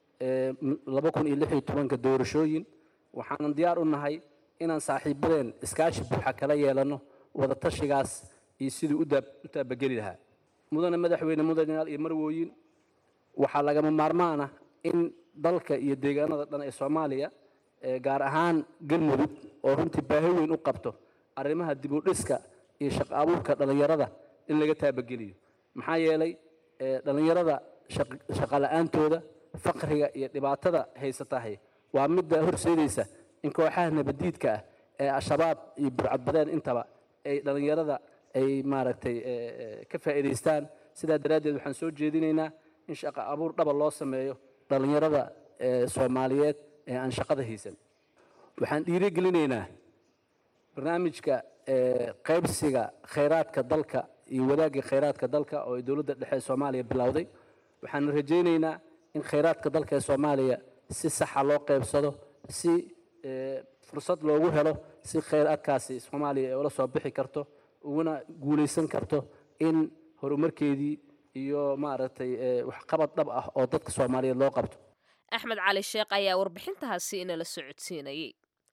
Speaker 19: laba kun iyo lix iyo tobanka doorashooyin waxaanan diyaar u nahay inaan saaxiibadeen iskaashi buuxa kala yeelanno wadatashigaas iyo siduu u daab- u taabageli lahaa mudane madaxweyne mudanayaal iyo marwooyin waxaa lagama maarmaan ah in dalka iyo deegaanada dhan ee soomaaliya ee gaar ahaan galmudug oo runtii baahi weyn u qabto arrimaha dib u dhiska iyo shaqo abuurka dhallinyarada in laga taabageliyo maxaa yeelay eh, dhallinyarada shaq- shaqo la'aantooda faqriga iyo dhibaatada haysatahay waa midda horseedaysa in kooxaha nabadiidka ah ee al-shabaab iyo burcadbadeen intaba ay dhallinyarada ay maaragtay eh, eh, ka faa'iidaystaan sidaa daraaddeed waxaan soo jeedinaynaa in shaqo abuur dhaba loo sameeyo dhallinyarada eh, soomaaliyeed ee aan shaqada haysan waxaan dhiirigelinaynaa barnaamijka eh, qaybsiga khayraadka dalka iyo wadaagga khayraadka dalka oo ay dowladda dhexe ee soomaaliya bilowday waxaan rajaynaynaa in khayraadka dalka ee soomaaliya si saxa loo qaybsado si eh, fursad loogu helo si khayraadkaasi soomaaliya ay ula soo bixi karto uguna guulaysan karto in horumarkeedii iyo maaragtay eh, waxqabad dhab ah oo dadka soomaaliyeed loo qabto
Speaker 2: axmed cali sheekh ayaa warbixintahaasi inala socodsiinayay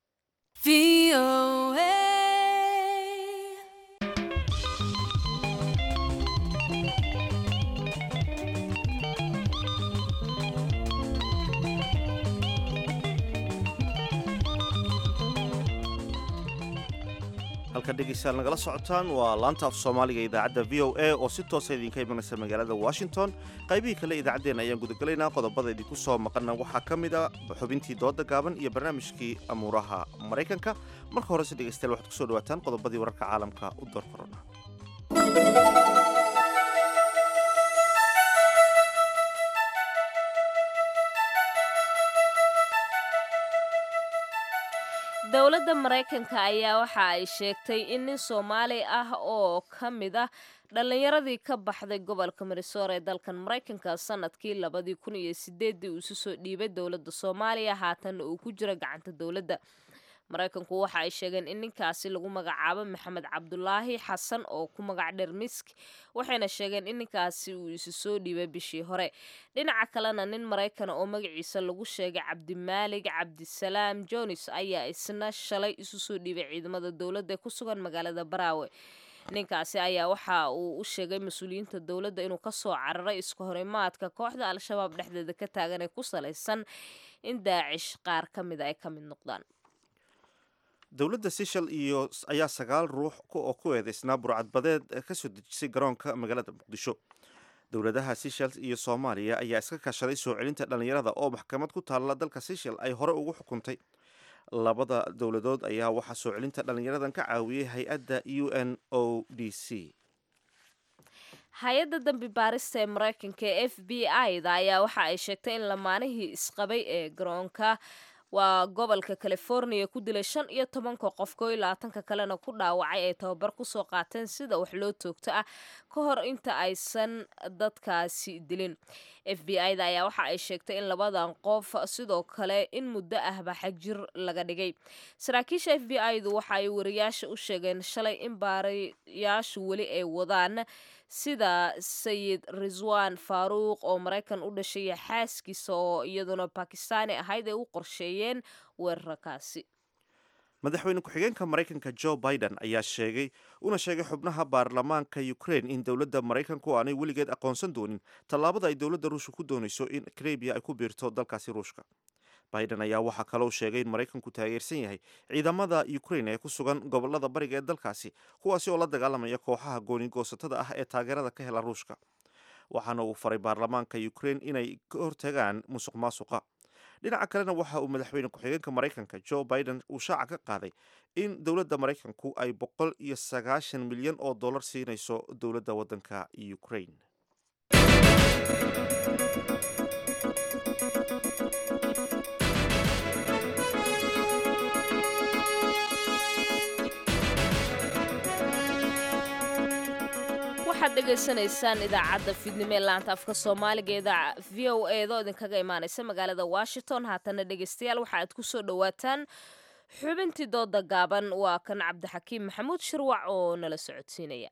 Speaker 1: halka dhegeystayaal nagala socotaan waa laanta af soomaaliga idaacadda v o a oo si toosa idinka imanaysa magaalada washington qaybihii kale idaacaddeenna ayaan gudagelaynaa qodobada idinku soo maqana waxaa ka mid a xubintii dooda gaaban iyo barnaamijkii amuuraha maraykanka marka horese dhegeystayaal waxaad kusoo dhawaataan qodobadii wararka caalamka u door korona
Speaker 2: dowladda maraykanka ayaa waxa ay sheegtay in nin soomaali ah oo ka mid ah dhallinyaradii ka baxday gobolka minnesota ee dalkan maraykanka sanadkii labadii kun iyo sideedii uu isu soo dhiibay dowladda soomaaliya haatanna uu ku jiro gacanta dowladda maraykanku waxa ay sheegeen in ninkaasi lagu magacaabo maxamed cabdulaahi xasan oo ku magac dheer misk waxayna sheegeen in ninkaasi uu isu soo dhiibay bishii hore dhinaca kalena nin maraykana oo magaciisa lagu sheegay cabdimaalig cabdisalaam jones ayaa isna shalay isu soo dhiibay ciidamada dowladda ee ku sugan magaalada baraawe ninkaasi ayaa waxa uu u sheegay mas-uuliyiinta dowladda inuu kasoo cararay isku horimaadka kooxda al-shabaab dhexdeeda ka taagan ee ku salaysan in daacish qaar ka mida ay ka mid noqdaan
Speaker 1: dowladda seshal iyo ayaa sagaal ruux oo ku eedeysnaa burcadbadeed ka soo dejisay garoonka magaalada muqdisho dowladaha seshal iyo soomaaliya ayaa iska kaashaday soo celinta dhallinyarada oo maxkamad ku taalla dalka seshal ay hore ugu xukuntay labada dowladood ayaa waxaa soo celinta dhallinyaradan ka caawiyey hay-adda u n o d c
Speaker 2: hay-adda dambi baarista ee maraykanka ee f b i-da ayaa waxa ay sheegtay in lamaanihii isqabay ee garoonka waa gobolka california ku dilay shan iyo tobanka qof koo iyo labaatanka kalena ku dhaawacay ay tababar kusoo qaateen sida wax loo toogto ah ka hor inta aysan dadkaasi dilin f b i-da ayaa waxa ay sheegtay in labadan qof sidoo kale in muddo ahba xagjir laga dhigay saraakiisha f b i-du waxa ay wariyaasha u sheegeen shalay in baarayaashu weli ay wadaan sida sayid riswan faaruuq oo maraykan u dhashay iyo xaaskiisa oo iyaduna bakistaani ahayd ay u qorsheeyeen weerarkaasi
Speaker 1: madaxweyne ku-xigeenka maraykanka joe biden ayaa sheegay una sheegay xubnaha baarlamaanka ukraine in dowladda maraykanku aanay weligeed aqoonsan doonin tallaabada ay dowladda ruushka ku doonayso in karabiya ay ku biirto dalkaasi ruushka biden ayaa waxaa kaloo sheegay in maraykanku taageersan yahay ciidamada ukraine ee ku sugan gobolada bariga ee dalkaasi kuwaasi oo la dagaalamaya kooxaha goonigoosatada ah ee taageerada ka hela ruushka waxaana uu faray baarlamaanka ukraine inay ka hortagaan musuq maasuqa dhinaca kalena waxa uu madaxweyne ku-xigeenka maraykanka joe biden uu shaaca ka qaaday in dowladda maraykanku ay boqol iyo sagaashan milyan oo dollar siinayso dowladda waddanka ukraine
Speaker 2: waxaad dhegaysanaysaan idaacadda fidnimo ee laanta afka soomaaliga ee v o eedoo idinkaga imaanaysa magaalada washington haatana dhegaystayaal waxa aad ku soo dhowaataan xubintii dooda gaaban waa kan cabdixakiim maxamuud shirwac oo nala socodsiinaya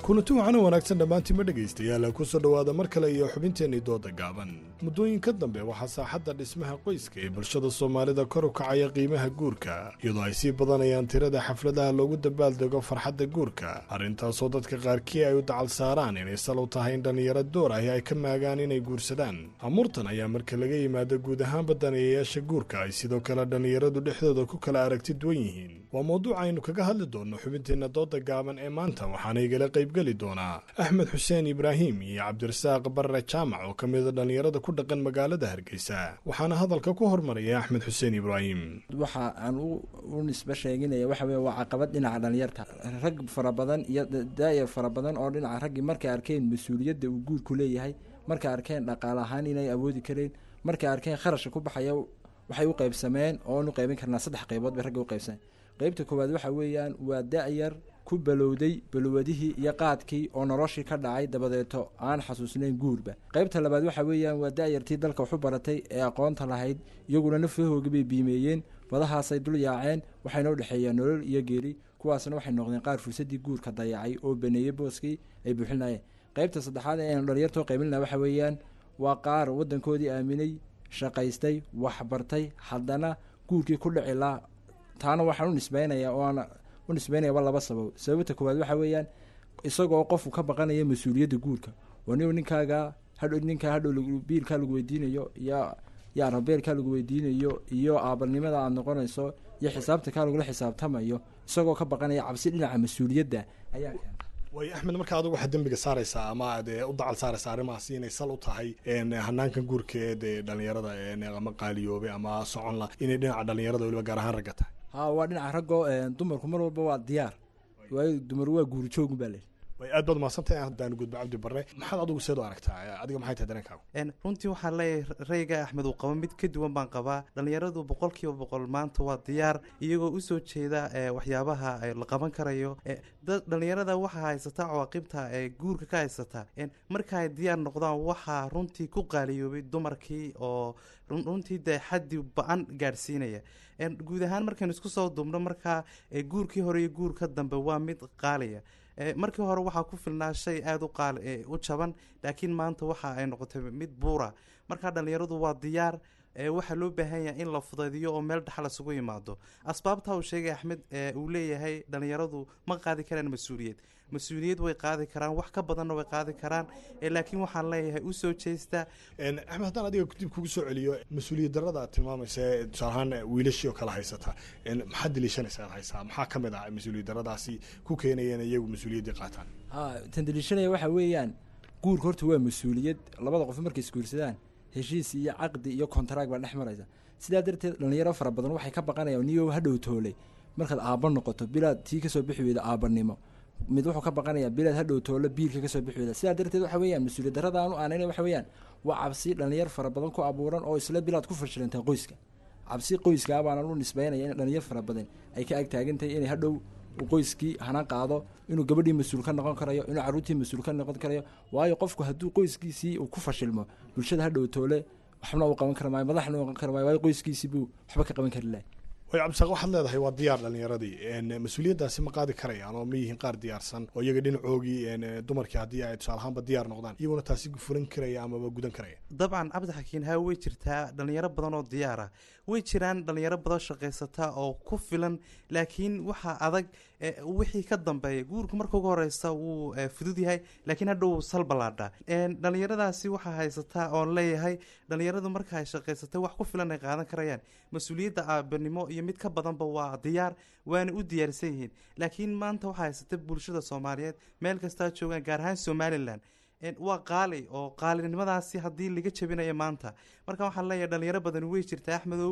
Speaker 13: kulanti waxaana wanaagsan dhammaantiinma dhegaystayaal kusoo dhowaada mar kale iyo xubinteennii dooda gaaban muddooyinka dambe waxaa saaxadda dhismaha qoyska ee bulshada soomaalida kor u kacaya qiimaha guurka iyadoo ay sii badanayaan tirada xafladaha loogu dabaaldego farxadda guurka arrintaasoo dadka qaarkii ay u dacal saaraan inay sal u tahay in dhallinyaro door ahi ay ka maagaan inay guursadaan amuurtan ayaa marka laga yimaado guud ahaanba daneeyayaasha guurka ay sidoo kale dhallinyaradu dhexdooda ku kala aragti duwan yihiin waa mawduuc aynu kaga hadli doonno xubinteenna dooda gaaban ee maanta waxaana igala qaybgeli doonaa axmed xuseen ibraahim iyo cabdirasaaq barre jaamac oo ka mida dhallinyarada ku dhaqan magaalada hargeysa waxaana hadalka ku hormaraya axmed xuseen ibraahim
Speaker 20: waxa aan u nisbe sheeginaya waxa weye waa caqabad dhinaca dhalinyarta rag fara badan iyo daayar fara badan oo dhinaca raggii markay arkeen mas-uuliyadda uu guurku leeyahay markay arkeen dhaqaale ahaan inay awoodi kareen markay arkeen kharashka ku baxaya waxay u qaybsameen oonu qaybin karnaa saddex qaybood bay ragga u qaybsameen qaybta koowaad waxa weeyaan waa da-yar ku balowday balwadihii iyo qaadkii oo noloshii ka dhacay dabadeeto aan xasuusnayn guurba qaybta labaad waxa weeyaan waa da-yartii dalka waxu baratay ee aqoonta lahayd iyaguna nafahooga bay biimeeyeen badahaasay dul yaaceen waxayna u dhexeeyaan nolol iyo geeri kuwaasna waxay noqdeen qaar fursadii guurka dayacay oo baneeyey booskii ay buuxinayeen qaybta saddexaad ee aynu dhalinyartoo qaybinna waxa weeyaan waa qaar waddankoodii aaminay shaqaystay waxbartay haddana guurkii ku dhici laa taana waxaan u nisbeynayaa oo aan u nisbeynayaba laba sabab sababta koowaad waxa weeyaan isagoo qofku ka baqanaya mas-uuliyadda guurka oo ni ninkaaga hadhow ninkaa hadhow biilkaa lagu weydiinayo iyo iyo arabeelkaa lagu weydiinayo iyo aabanimada aada noqonayso iyo xisaabta kaa lagula xisaabtamayo isagoo ka baqanaya cabsi dhinaca mas-uuliyadda ayaa
Speaker 13: waayo axmed marka adigu waxaad dembiga saaraysaa ama aad u dacal saaraysaa arrimahaasi inay sal u tahay hanaankan guurka ee dee dhallinyarada ama qaaliyoobay ama socon la inay dhinaca dhallinyarada weliba gaar ahaan ragga tahay
Speaker 20: ha waa dhinaca raggoo dumarku mar walba waa diyaar waayo dumar waa guurijoogun baa leehi
Speaker 13: way aad baad mahadsantahay haddaan gudbo cabdi barre maxaad adigu seed u aragtaa adiga maxay tahay dareenkaagu
Speaker 21: runtii waxaan leeyahay rayga axmed uu qabo mid ka duwan baan qabaa dhallinyaradu boqol kiiba boqol maanta waa diyaar iyagoo usoo jeeda waxyaabaha la qaban karayo dhallinyarada waxaa haysata cawaaqibta ee guurka ka haysata marka ay diyaar noqdaan waxaa runtii ku qaaliyoobay dumarkii oo runtii dee xaddi ba-an gaadhsiinaya guud ahaan markaynu isku soo duubno markaa guurkii hore iyo guurka dambe waa mid qaaliya markii hore waxaa ku filnaa shay aada u qaal u jaban laakiin maanta waxa ay noqotay mid buura markaa dhallinyaradu waa diyaar waxaa loo baahan yahay in la fudaydiyo oo meel dhaxal isugu yimaado asbaabta uu sheegay axmed uu leeyahay dhallinyaradu ma qaadi karaan mas-uuliyad mas-uuliyad way qaadi karaan wax ka badanna way qaadi karaan laakiin waxaan leeyahay usoo jeesta
Speaker 13: axmed haddaan adiga dib kugu soo celiyo mas-uuliyad darada aad tilmaamaysa ee tusaale ahaan wiilashii oo kale haysata maxaad daliishanaysa aad haysaa maxaa ka mid ah mas-uuliyad daradaasi ku keenaya in iyagu mas-uuliyaddii qaataan
Speaker 20: ha tan daliishanaya waxa weeyaan guurka horta waa mas-uuliyad labada qof markay isguursadaan heshiis iyo caqdi iyo kontaraag baa dhex maraysa sidaa darteed dhallinyaro fara badan waxay ka baqanayaan niyo hadhow toolay markaad aabba noqoto bilaad tii kasoo bixi weyda aabanimo mid wuxuu ka baqanayaa bilaad hadhow toolo biilka kasoo bixi weyda sidaa darteed waxa weeyaan mas-uuliyad darada aanu aanayna waxa weeyaan waa cabsi dhallinyar fara badan ku abuuran oo isla bilaad ku fashilantaa qoyska cabsi qoyska baanan u nisbeynaya in dhallinyar fara badan ay ka ag taagantahay inay hadhow qoyskii hana qaado inuu gabadhii mas-uul ka noqon karayo inuu carruurtii mas-uul ka noqon karayo waayo qofku hadduu qoyskiisii uu ku fashilmo bulshada hadhow toole waxbana uu qaban kara maayo madaxna uu qaban kara maayo waayo qoyskiisii buu waxba ka qaban kari lahay
Speaker 13: way cabdisaaq waxaad leedahay waa diyaar dhallinyaradii mas-uuliyaddaasi ma qaadi karayaan oo ma yihiin qaar diyaarsan oo iyaga dhinacoogii dumarkii haddii ay tusaale ahaanba diyaar noqdaan iyaguna taasi fulan karaya amaba gudan karaya
Speaker 21: dabcan cabdixakiin haa way jirtaa dhallinyaro badan oo diyaara way jiraan dhallinyaro badan shaqaysata oo ku filan laakiin waxaa adag wixii ka dambeeya guurka marka ugu horeysa wuu fudud yahay laakiin hadhow wuu salbalaadhaa dhallinyaradaasi waxaa haysataa oon leeyahay dhallinyaradu marka ay shaqaysatay wax ku filan ay qaadan karayaan mas-uuliyadda aabanimo iyo mid ka badanba waa diyaar waana u diyaarsan yihiin laakiin maanta waxaa haysata bulshada soomaaliyeed meel kastaa joogaan gaar ahaan somalilan waa qaali oo qaalinimadaasi haddii laga jabinayo maanta marka waxaan leeyahay dhalinyaro badan way jirtaa axmedow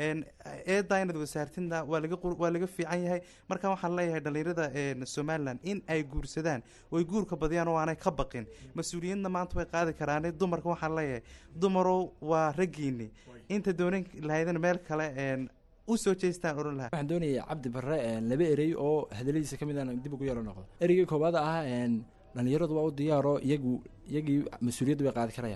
Speaker 21: eedaa inaad wasaartidna waa laga waa laga fiican yahay marka waxaan leeyahay dhalinyarada somalilan in ay guursadaan oy guurka badiyaan oo aanay ka baqin mas-uuliyadna maanta way qaadi karaan dumarka waxaan leeyahay dumarow waa raggiini inta doonan lahaydna meel kale usoo jeestaan oran lahaa
Speaker 20: waxaan doonayay cabdi barre laba erey oo hadaladiisa ka mid aan dib ugu yaro noqdo ereygii koowaad ah dhalinyaradu waa u diyaaroo iyagu iyagii mas-uuliyadda bay qaadi karayaan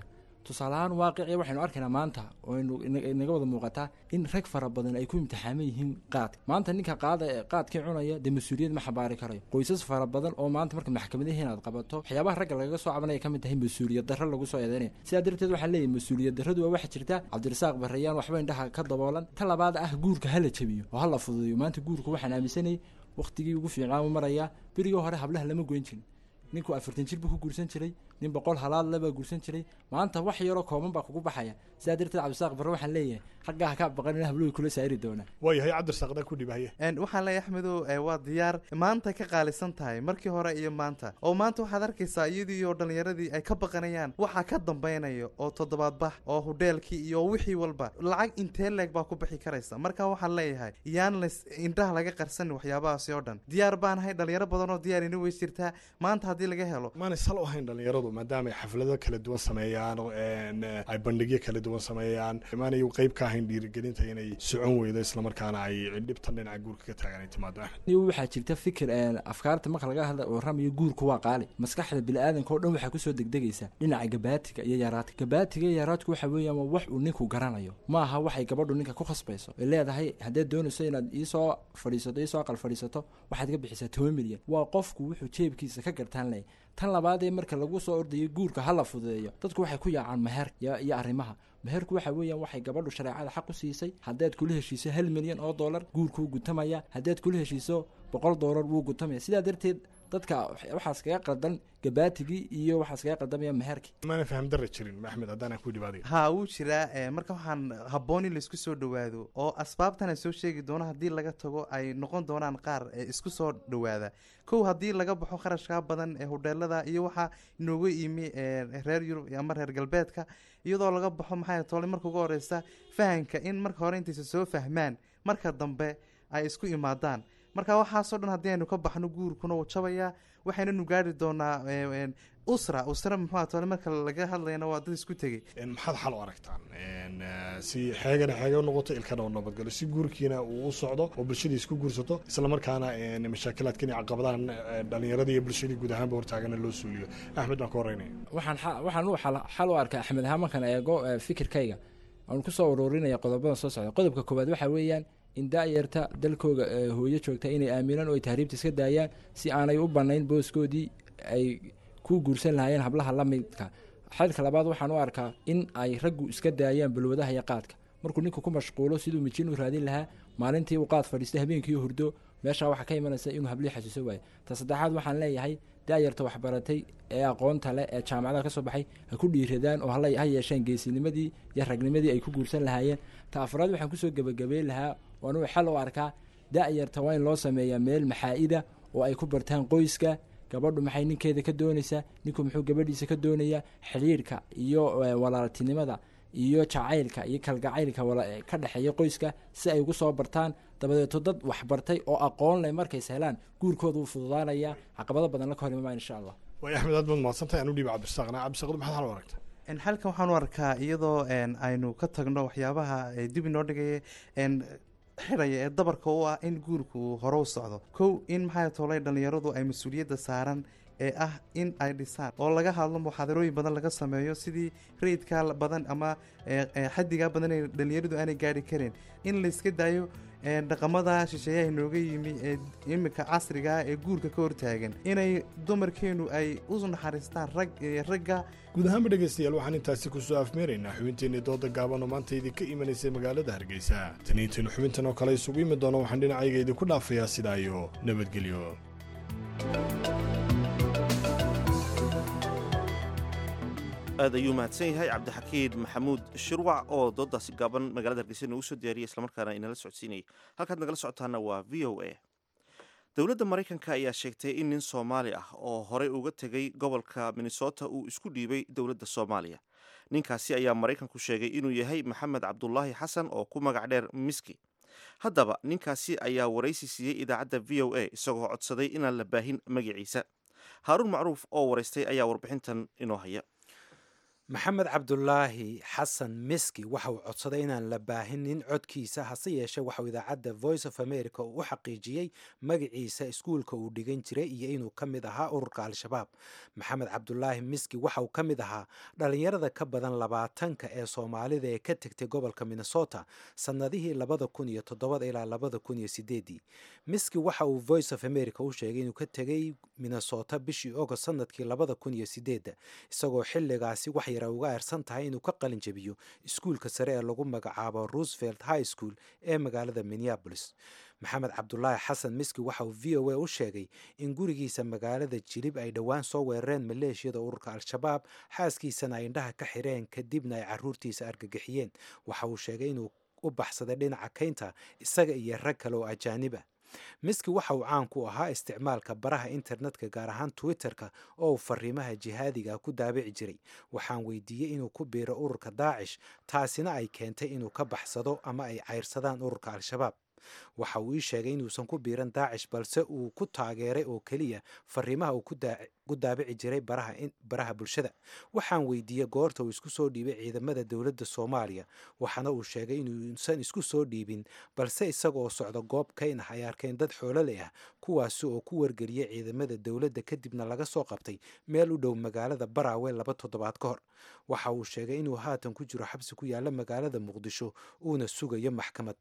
Speaker 20: tusaale ahaan waaqici waxaynu arkaynaa maanta oo aynu ina- inaga wada muuqataa in rag fara badan ay ku imtixaaman yihiin qaadka maanta ninka qaada ee qaadkii cunaya dee mas-uuliyad ma xambaari karayo qoysas fara badan oo maanta marka maxkamadahi inaad qabato waxyaabaha ragga lagaga soo cabanaya ka mid tahay mas-uuliyad darro lagu soo eedeynaya sidaa darteed waxaa leeyahay mas-uuliyad darradu waa waxa jirta cabdirasaaq barayaan waxba indhaha ka daboolan ta labaad ah guurka hala jabiyo oo hala fududeeyo maanta guurka waxaan aaminsanayay waqtigii ugu fiicnaa u marayaa berigii hore hablaha lama goyn jirin ninku afartan jir buu ku guursan jiray nin boqol halaad le baa guursan jiray maanta wax yaroo kooban baa kugu baxaya sidaa darteed cabdisaaq barre waxaan leeyahay raggaa ha ka baqan in habluhu kula saari doonaa
Speaker 13: waayahay cabdirasaaqda ku dhibahaya
Speaker 21: Een, waxaan leeyahay axmedow ee, waa diyaar maanta ka qaalisan tahay markii hore iyo maanta oo maanta waxaad arkaysaa iyadii oo dhallinyaradii ay ka baqanayaan waxaa ka dambaynaya oo toddobaad bax oo hudheelkii iyo wixii walba lacag intee leeg baa ku bixi karaysa marka waxaan leeyahay yaan las indhaha laga qarsanin waxyaabahaasi oo dhan diyaar baanahay dhalinyaro badan oo diyaar ina weys jirtaa maanta haddii laga helo
Speaker 13: maanay sal u ahayn dhalinyaradu maadaama ay xaflado kala duwan sameeyaan een, ay bandhigyo kala duwan sameeyaan maanay qeyb ka ahayn dhiirigelinta inay socon weydo islamarkaana ay dhibtan dhinaca guurka ka taagan ay timaado axmed
Speaker 20: iyo waxaa jirta fikir een, afkaarta marka laga hadla warramayo guurku waa qaali maskaxda biniaadanka oo dhan waxaa kusoo degdegaysa dhinaca gabaatiga iyo yaraadka gabaatiga iyo yaraadku waxa weeyaan waa wax uu ninku garanayo ma aha waxay gabadhu ninka ku khasbayso ay leedahay haddaad doonayso inaad iisoo fadhiisato iisoo aqal fadhiisato waxaad ka bixisaa toban milyan waa qofku wuxuu jeebkiisa ka gartaan leh tan labaad ee marka lagu soo ordayo guurka ha la fududeeyo dadku waxay ku yaacaan meher iyo iyo arrimaha meherku waxa weeyaan waxay gabadhu shareecada xaq u siisay haddaad kula heshiiso hal milyan oo dollar guurkuu gutamaya haddaad kula heshiiso boqol dollar wuu gutamaya sidaa darteed dadka waxaas kaga qaldan gabaatigii iyo waxaas kaga qaldamaya meherkii
Speaker 13: maana faham darra jirin axmed haddaan ku dhibaadayo
Speaker 21: haa wuu jiraa ee, marka waxaan habboon in laisku soo dhowaado oo asbaabtan ay soo sheegi doono haddii laga tago ay noqon doonaan qaar ee isku soo dhowaada kow haddii laga baxo kharashkaa badan ee hudheelada iyo waxaa inooga imi ee, reer yurub ama reer galbeedka iyadoo laga baxo maxay tole marka ugu horeysa fahanka in marka hore intaysa soo fahmaan marka dambe ay isku imaadaan marka waxaasoo dhan haddii aynu ka baxno guurkuna wuu jabayaa waxaynanu gaari doonaa ee, een, usra usra muxuu tole marka laga hadlayana waa dad isku tegey
Speaker 13: maxaad xal u aragtaan Een, eh, si xeegana xeega u noqoto ilkana u nabadgalo si guurkiina uu u socdo oo bulshadii isku guursato islamarkaana een, mashaakilaadkan iyo caqabadahan eh, dhallinyaradii iyo bulshadii guud ahaanba hortaagana loo suuliyo axmed baan ka horeynaya
Speaker 20: waxaan xa- waxaan u xal xal u arkaa axmed ahaan markaan eego eh, fikirkayga aan kusoo ururinaya qodobadan soo socda qodobka koowaad waxaa weeyaan in daayarta dalkooga eh, hooyo joogta inay aaminaan oo ay tahriibta iska daayaan si aanay u banayn booskoodii ay ku guursan lahaayeen hablaha la midka xalka labaad waxaan u arkaa in ay raggu iska daayaan balwadaha iyo qaadka markuu ninku ku mashquulo siduu mijin u raadin lahaa maalintii uu qaad fadhiistay habeenkii hurdo meeshaa waxaa ka imanaysa inuu hablii xasuuso waayo ta saddexaad waxaan leeyahay daayarta waxbaratay ee aqoonta leh ee jaamacadaha ka soo baxay ha ku dhiiradaan oo hala ha yeesheen geesinimadii iyo ragnimadii ay ku guursan lahaayeen ta afraad waxaan kusoo gebagabeyn lahaa waan uu xal u arkaa daayarta waa in loo sameeyaa meel maxaa-ida oo ay ku bartaan qoyska gabadhu maxay ninkeeda ka doonaysaa ninku muxuu gabadhiisa ka doonayaa xidhiirhka iyo eh, walaaltinimada iyo jacaylka iyo kalgacaylka wala- ka dhexeeya qoyska si ay ugu soo bartaan dabadeeto dad waxbartay oo aqoon leh markays helaan guurkooda wuu fududaanaya caqabado badan la ka hor imamaan insha allah
Speaker 13: waay axmed aad baad mahadsantahay aan u dhiiba cabdirasaaqna cabdirasaaqdu maxaad xal u aragtaa
Speaker 21: En, halkan waxaan u arkaa iyadoo een, aynu ka tagno waxyaabaha ee dib inoo dhigaya een, xidhaya ee dabarka u ah in guurku uu hore u socdo kow in maxay tolay dhallinyaradu ay mas-uuliyadda saaran ee ah in ay dhisaan oo laga hadlo muxaadarooyin badan laga sameeyo sidii rayidka badan ama ee, ee, xaddigaa badan ee dhallinyaradu aanay gaari karin in layska daayo ee, dhaqamada shisheeyaha inooga yimi ee iminka casriga ah ee guurka ka hortaagan inay dumarkeenu ay u naxariistaan rag ee, ragga
Speaker 13: guud ahaanba dhegaystayaal waxaan intaasi kusoo afmeeraynaa xubinteenii dooda gaaban oo maanta idinka imanaysay magaalada hargeysa taniintaynu xubintan oo kale isugu imi doono waxaan dhinacayga idinku dhaafayaa sidaa iyo nabadgelyo
Speaker 1: aad ayuu mahadsan yahay cabdixakiid maxamuud shirwac oo doodaasi gaaban magaalada hargeysa noogu soo diyaariyay islamarkaana inala socodsiinayay halkaad nagala socotaana waa v o a dowladda maraykanka ayaa sheegtay in nin soomaali ah oo horey uga tegay gobolka minnesota uu isku dhiibay dowladda soomaaliya ninkaasi ayaa maraykanku sheegay inuu yahay maxamed cabdulaahi xasan oo ku magac dheer miski haddaba ninkaasi ayaa waraysi siiyey idaacadda v o a isagoo codsaday inaan la baahin magaciisa haaruun macruuf oo waraystay ayaa warbixintan inoo haya
Speaker 4: maxamed cabdulaahi xasan miski waxa uu codsaday inaan la baahinin codkiisa hase yeeshee waxauu idaacadda voice of america u xaqiijiyey magaciisa iskuulka uu dhigan jiray iyo inuu ka mid ahaa ururka al-shabaab maxamed cabdulaahi miski waxa uu ka mid ahaa dhallinyarada ka badan labaatanka ee soomaalida ee ka tegtay gobolka minnesota sannadihii labada kun iyo toddobada ilaa labada kun iyo sideedii miski waxa uu voice of america u sheegay inuu ka tegay minnesota bishii ogost sanadkii labada kun iyo sideedda isagoo xilligaasi wax yara uga eersan tahay inuu ka qalin jabiyo iskuulka sare ee lagu magacaabo roosevelt high school ee magaalada minneabolis maxamed cabdulaahi xasan miski waxa uu v o a u sheegay in gurigiisa magaalada jilib ay dhowaan soo weerareen maleeshiyada ururka al-shabaab xaaskiisana ay indhaha ka xireen kadibna ay caruurtiisa argagixiyeen waxa uu sheegay inuu u baxsaday dhinaca kaynta isaga iyo rag kale oo ajaanib ah miski waxa uu caan ku ahaa isticmaalka baraha internetka gaar ahaan twitter-ka oo uu fariimaha jihaadiga ku daabici jiray waxaan weydiiyey inuu ku biiro ururka daacish taasina ay keentay inuu ka baxsado ama ay cayrsadaan ururka al-shabaab waxa uu ii sheegay inuusan ku biiran daacish balse uu ku taageeray oo keliya fariimaha uu ku daabici jiray baraha bulshada waxaan weydiiyey goorta uu isku soo dhiibay ciidamada dowladda soomaaliya waxaana uu sheegay inuusan isku soo dhiibin balse isagaoo socda goob kayn ah ay arkeen dad xoololey ah kuwaasi oo ku wargeliyey ciidamada dowladda kadibna laga soo qabtay meel u dhow magaalada baraawe laba toddobaad ka hor waxa uu sheegay inuu haatan ku jiro xabsi ku yaalla magaalada muqdisho uuna sugayo maxkamad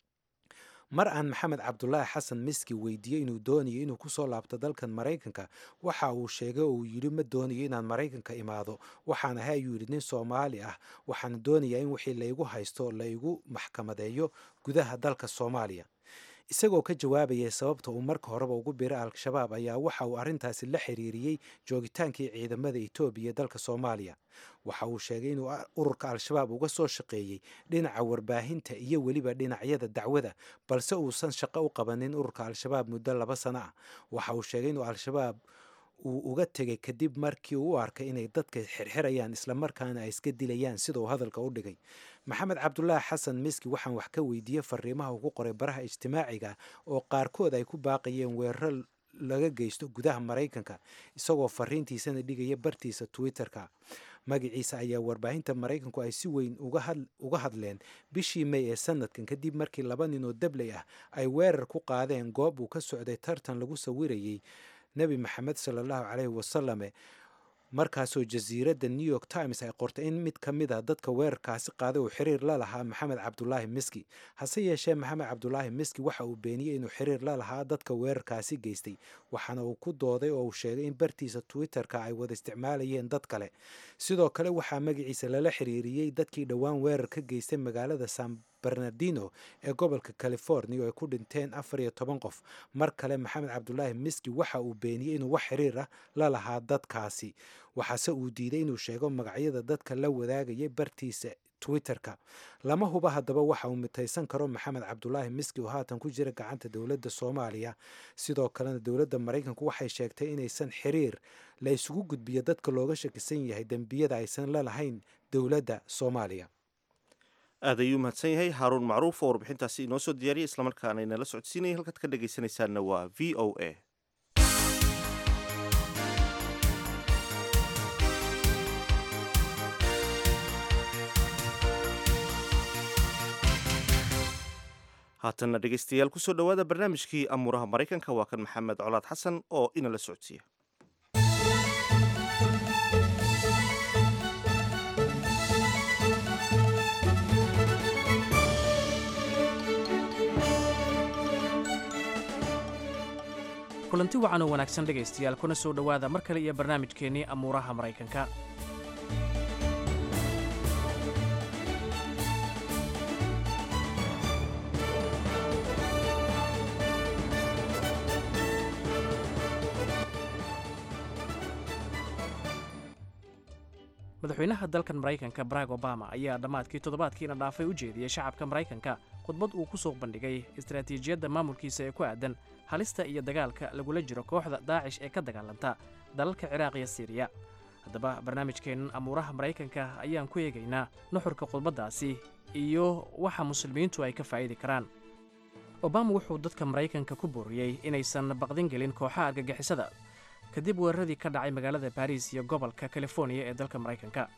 Speaker 4: mar aan maxamed cabdulaahi xasan miski weydiiyey inuu doonayo inuu kusoo laabto dalkan maraykanka waxa uu sheegay oo uu yidhi ma doonayo inaan maraykanka imaado waxaan ahay ayuu yidhi nin soomaali ah waxaana doonayaa in wixii laygu haysto laygu maxkamadeeyo gudaha dalka soomaaliya isagoo ka jawaabayay sababta uu marka horeba ugu biray al-shabaab ayaa waxa uu arrintaasi la xiriiriyey joogitaankii ciidamada etoobiya ee dalka soomaaliya waxa uu sheegay inuu ururka al-shabaab uga soo shaqeeyey dhinaca warbaahinta iyo weliba dhinacyada dacwada balse uusan shaqo u qabanin ururka al-shabaab muddo laba sano ah waxa uu sheegay inuu al-shabaab uu uga tegay kadib markii uu u arkay inay dadka xirxirayaan islamarkaana ay iska dilayaan sida uu hadalka u dhigay maxamed cabdulaahi xasan miski waxaan wax ka weydiiyey fariimaha ugu qoray baraha ijtimaaciga oo qaarkood ay ku baaqayeen weeraro laga geysto gudaha maraykanka isagoo fariintiisana dhigaya bartiisa twitter-ka magaciisa ayaa warbaahinta maraykanku ay si weyn uga hadleen bishii may ee sanadkan kadib markii laba nin oo dabley ah ay weerar ku qaadeen goob uu ka socday tartan lagu sawirayey nebi maxamed sala allahu caleyhi wasalame markaasoo jasiiradda new york times ay qortay in mid ka mid a dadka weerarkaasi qaaday uu xiriir la lahaa maxamed cabdulaahi miski hase yeeshee maxamed cabdulaahi miski waxa uu beeniyey inuu xiriir la lahaa dadka weerarkaasi geystay waxaana uu ku dooday oo uu sheegay in bartiisa twitter-ka ay wada isticmaalayeen dad kale sidoo kale waxaa magaciisa lala xiriiriyey dadkii dhowaan weerar ka geystay magaalada san bernardino ee gobolka california oo ay ku dhinteen afar iyo toban qof mar kale maxamed cabdulaahi miski waxa uu beeniyey inuu wax xiriir ah la lahaa dadkaasi waxaase uu diiday inuu sheego magacyada dadka la wadaagayay bartiisa twitter-ka lama huba haddaba waxa uu mitaysan karo maxamed cabdulaahi miski oo haatan ku jira gacanta dowladda soomaaliya sidoo kalena dowladda maraykanku waxay sheegtay inaysan xiriir la isugu gudbiyo dadka looga shakisan yahay dembiyada aysan la lahayn dowladda soomaaliya
Speaker 1: aad ayuu mahadsan yahay haaruun macruuf oo warbixintaasi inoo soo diyaariyay islamarkaana inala socodsiinaya halkaad ka dhegaysanaysaanna waa v o a haatanna dhegaystayaal kusoo dhowaada barnaamijkii amuuraha maraykanka waa kan maxamed colaad xasan oo inala socodsiiya
Speaker 16: kulanti wacan oo wanaagsan dhegaystayaal kuna soo dhowaada mar kale iyo barnaamijkeennii amuuraha maraykanka madaxweynaha dalkan maraykanka barack obama ayaa dhammaadkii toddobaadkiina dhaafay u jeediyey shacabka maraykanka khudbad uu ku soo bandhigay istaraatiijiyadda maamulkiisa ee ku aadan halista iyo dagaalka lagula jiro kooxda daacish ee ka dagaalanta dalalka ciraaq iyo siiriya haddaba barnaamijkeennan amuuraha maraykanka ayaan ku eegaynaa nuxurka khudbaddaasi iyo waxa muslimiintu ay ka faa'idi karaan obama wuxuu dadka maraykanka ku booriyey inaysan baqdin gelin kooxaha argagixisada kadib weeraradii ka dhacay magaalada baris iyo gobolka californiya ee dalka maraykanka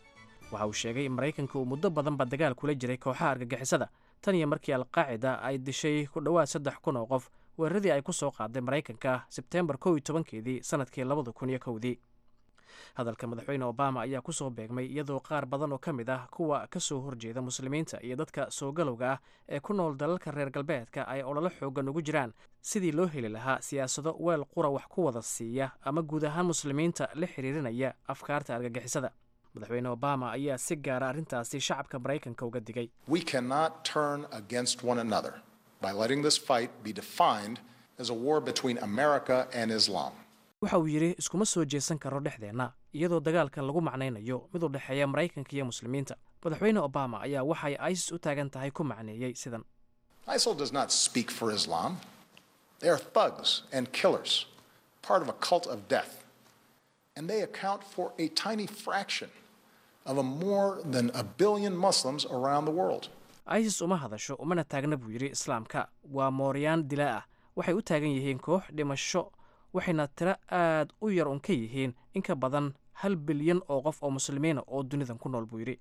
Speaker 16: waxa uu sheegay in maraykanka uu muddo badanba dagaal kula jiray kooxaha argagixisada tan iyo markii alqaacida ay dishay ku dhowaad saddex kun oo qof weeraradii ay ku soo qaaday maraykanka sebteembar kow iyo tobankeedii sannadkii labada kun iyo kowdii hadalka madaxweyne obama ayaa ku soo beegmay iyadoo qaar badan oo ka mid ah kuwa ka soo horjeeda muslimiinta iyo dadka soo galowga ah ee ku nool dalalka reer galbeedka ay ololo xoogan ugu jiraan sidii loo heli lahaa siyaasado weel qura wax ku wada siiya ama guud ahaan muslimiinta la xiriirinaya afkaarta argagixisada madaxweyne obama ayaa si gaara arrintaasi shacabka maraykanka uga digay
Speaker 5: We cannot turn against one another by letting this fight be defined as a war between America and Islam.
Speaker 16: waxa uu yidhi iskuma soo jeesan karo dhexdeenna iyadoo dagaalkan lagu macnaynayo mid u dhexeeya maraykanka iyo muslimiinta madaxweyne obama ayaa waxay isis u taagan tahay ku macneeyey sidan
Speaker 5: ISIL does not speak for Islam. They are thugs and killers, part of a cult of death. And they account for a tiny fraction of a more than a billion Muslims around the world.
Speaker 16: isis uma hadasho umana taagna buu yidhi islaamka waa mooryaan dilaa ah waxay u taagan yihiin koox dhimasho waxayna tiro aad u yar un ka yihiin in ka badan hal bilyan oo qof oo muslimiina oo dunidan ku nool buu yidhi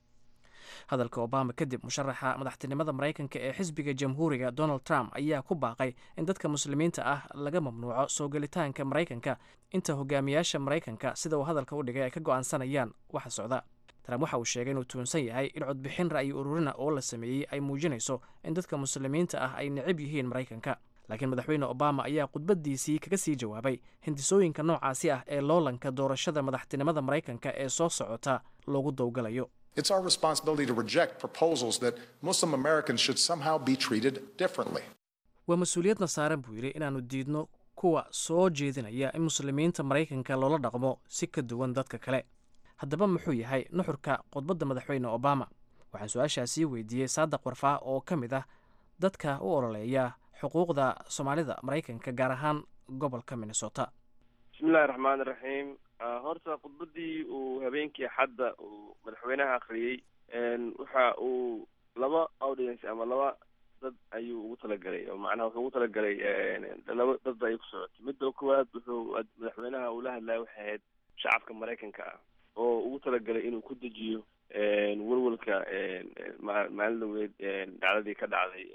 Speaker 16: hadalka obama kadib musharaxa madaxtinimada maraykanka ee xisbiga jamhuuriga donald trump ayaa ku baaqay in dadka muslimiinta ah laga mamnuuco soo gelitaanka maraykanka inta hogaamiyaasha maraykanka sida uu hadalka u dhigay ay ka go'aansanayaan waxa socda trump waxa uu sheegay inuu tuunsan yahay in codbixin ra'yi ururina oo la sameeyey ay muujinayso in dadka muslimiinta ah ay necab yihiin maraykanka laakiin madaxweyne obama ayaa khudbaddiisii kaga sii jawaabay hindisooyinka noocaasi ah ee loolanka doorashada madaxtinimada maraykanka ee soo socota loogu dowgalayo
Speaker 5: It's our responsibility to reject proposals that Muslim Americans should somehow be treated differently.
Speaker 16: waa mas-uuliyadna saaran buu yidhi inaannu diidno kuwa soo jeedinaya in muslimiinta maraykanka loola dhaqmo si ka duwan dadka kale haddaba muxuu yahay nuxurka khudbadda madaxweyne obama waxaan su-aashaasii weydiiyey saadaq warfaa oo ka mid ah dadka u ololeeya xuquuqda soomaalida maraykanka gaar ahaan gobolka minnesota
Speaker 22: bismillahi raxmaan iraxiim horta khudbadii uu habeenkii axadda uu madaxweynaha akhriyey waxa uu laba audience ama laba dad ayuu ugu talagalay oo macnaha wuxuu ugu talagalay laba dad ayay ku socotay midda koowaad wuxuu madaxweynaha uu la hadlaya waxay ahayd shacabka maraykanka ah oo ugu talagalay inuu ku dejiyo welwelka maalin dhaweed dhacdadii ka dhacday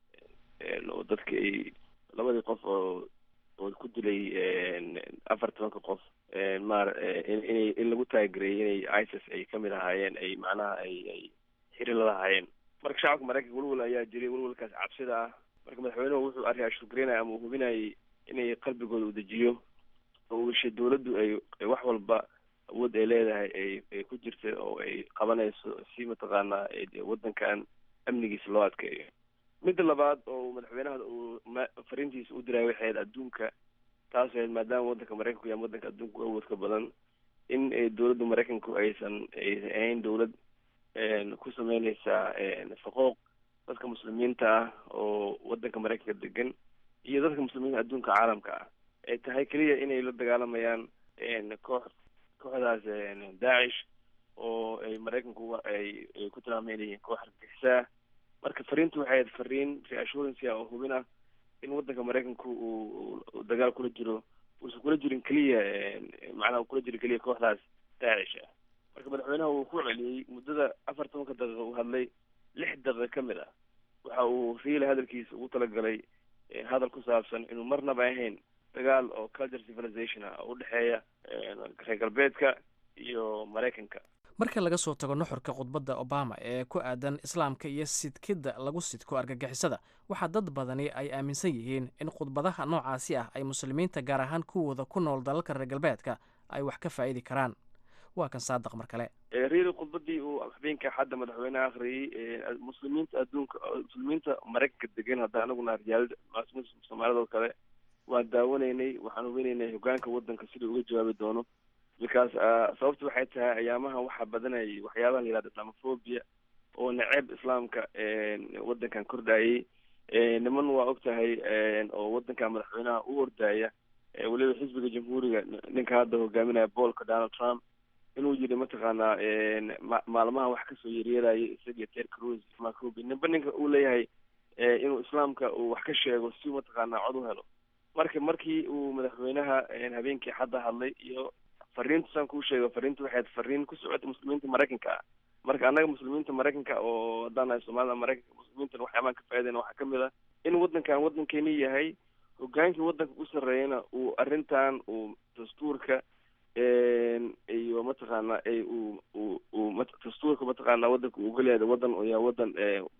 Speaker 22: oo dadka ay labadii qof oo oo ku dilay afar tobanka qof maar inay in lagu taagereeyay inay isis ay kamid ahaayeen ay macnaha ay ay xiri la lahaayeen marka shacabka maraykanka welwel ayaa jiray welwelkaas cabsida ah marka madaxweynuhu wuxuu arrin ashurgaraynaya ama uu hubinayay inay qalbigooda u dejiyo oo ugashay dawladdu ay wax walba awood ay leedahay ay ay ku jirta oo ay qabanayso si mataqaanaa waddankan amnigiisa loo adkeeyo midda labaad oo madaxweynaha uu fariintiisa u diraya waxay ahayd adduunka taas ahayd maadaama waddanka maraykanku yahay waddanka adduunka awoodka badan in dowladda maraykanku aysan aysan ahayn dowlad ku sameyneysa faqooq dadka muslimiinta ah oo waddanka maraykanka degan iyo dadka muslimiinta adduunka caalamka ah ay tahay keliya inay la dagaalamayaan koox kooxdaas daacish oo ay maraykanku ay ay ku tilmaameynayeen koox argagixisaa marka fariintu waxay ahayd fariin reassurance oo hubin ah in waddanka maraykanku uu dagaal kula jiro uusan kula jirin keliya macnaha kula jirin keliya kooxdaas daacish ah marka madaxweynaha uu ku celiyey muddada afar tobanka daqiiqa uu hadlay lix daqiiqa ka mid ah waxa uu riila hadalkiisa ugu talagalay hadal ku saabsan inuu marnaba ahayn dagaal oo culture civilization ah oo udhexeeya reer galbeedka iyo maraykanka
Speaker 16: marka laga soo tago nuxurka khudbadda obama ee ku aadan islaamka iyo sidkidda lagu sidko argagixisada waxaa dad badani ay aaminsan yihiin in khudbadaha noocaasi ah ay muslimiinta gaar ahaan kuwooda ku nool dalalka reer galbeedka ay wax ka faa'idi karaan waa kan saadaq mar kale
Speaker 22: riili khudbadii uu habeenka xadda madaxweyneha akhriyey muslimiinta adduunka muslimiinta maraykanka degan hadda anaguna riyaalada soomaalida oo kale waan daawanaynay waxaan hubinaynay hogaanka waddanka siduu uga jawaabi doono because sababta waxay tahay ayaamahan waxaa badanayay waxyaabaha la yihahda islamophobia oo naceeb islaamka waddankan kordhayay niman waa og tahay oo waddankan madaxweynaha u ordaaya weliba xisbiga jamhuuriga ninka hadda hogaaminaya boolka donald trump inuu yidhi mataqaanaa maalmaha wax kasoo yeryeerayay isagiyo ter cruz macobi ninba ninka uu leeyahay inuu islaamka uu wax ka sheego si mataqaanaa cod u helo marka markii uu madaxweynaha habeenkii xadda hadlay iyo fariintu saan kuu sheego fariintu waxay ahayd fariin ku socota muslimiinta maraykanka ah marka annaga muslimiinta maraykanka oo haddaan nahay soomaalida maraykanka muslimiintan waxyaabaan ka faaidayna waxaa kamid ah in waddankan waddankeeni yahay hogaankii waddanka u sarreeyana uu arrintan uu dastuurka iyo mataqaana uu uu uu dastuurka mataqaana waddanka uu ogolyahay waddan oo yahay waddan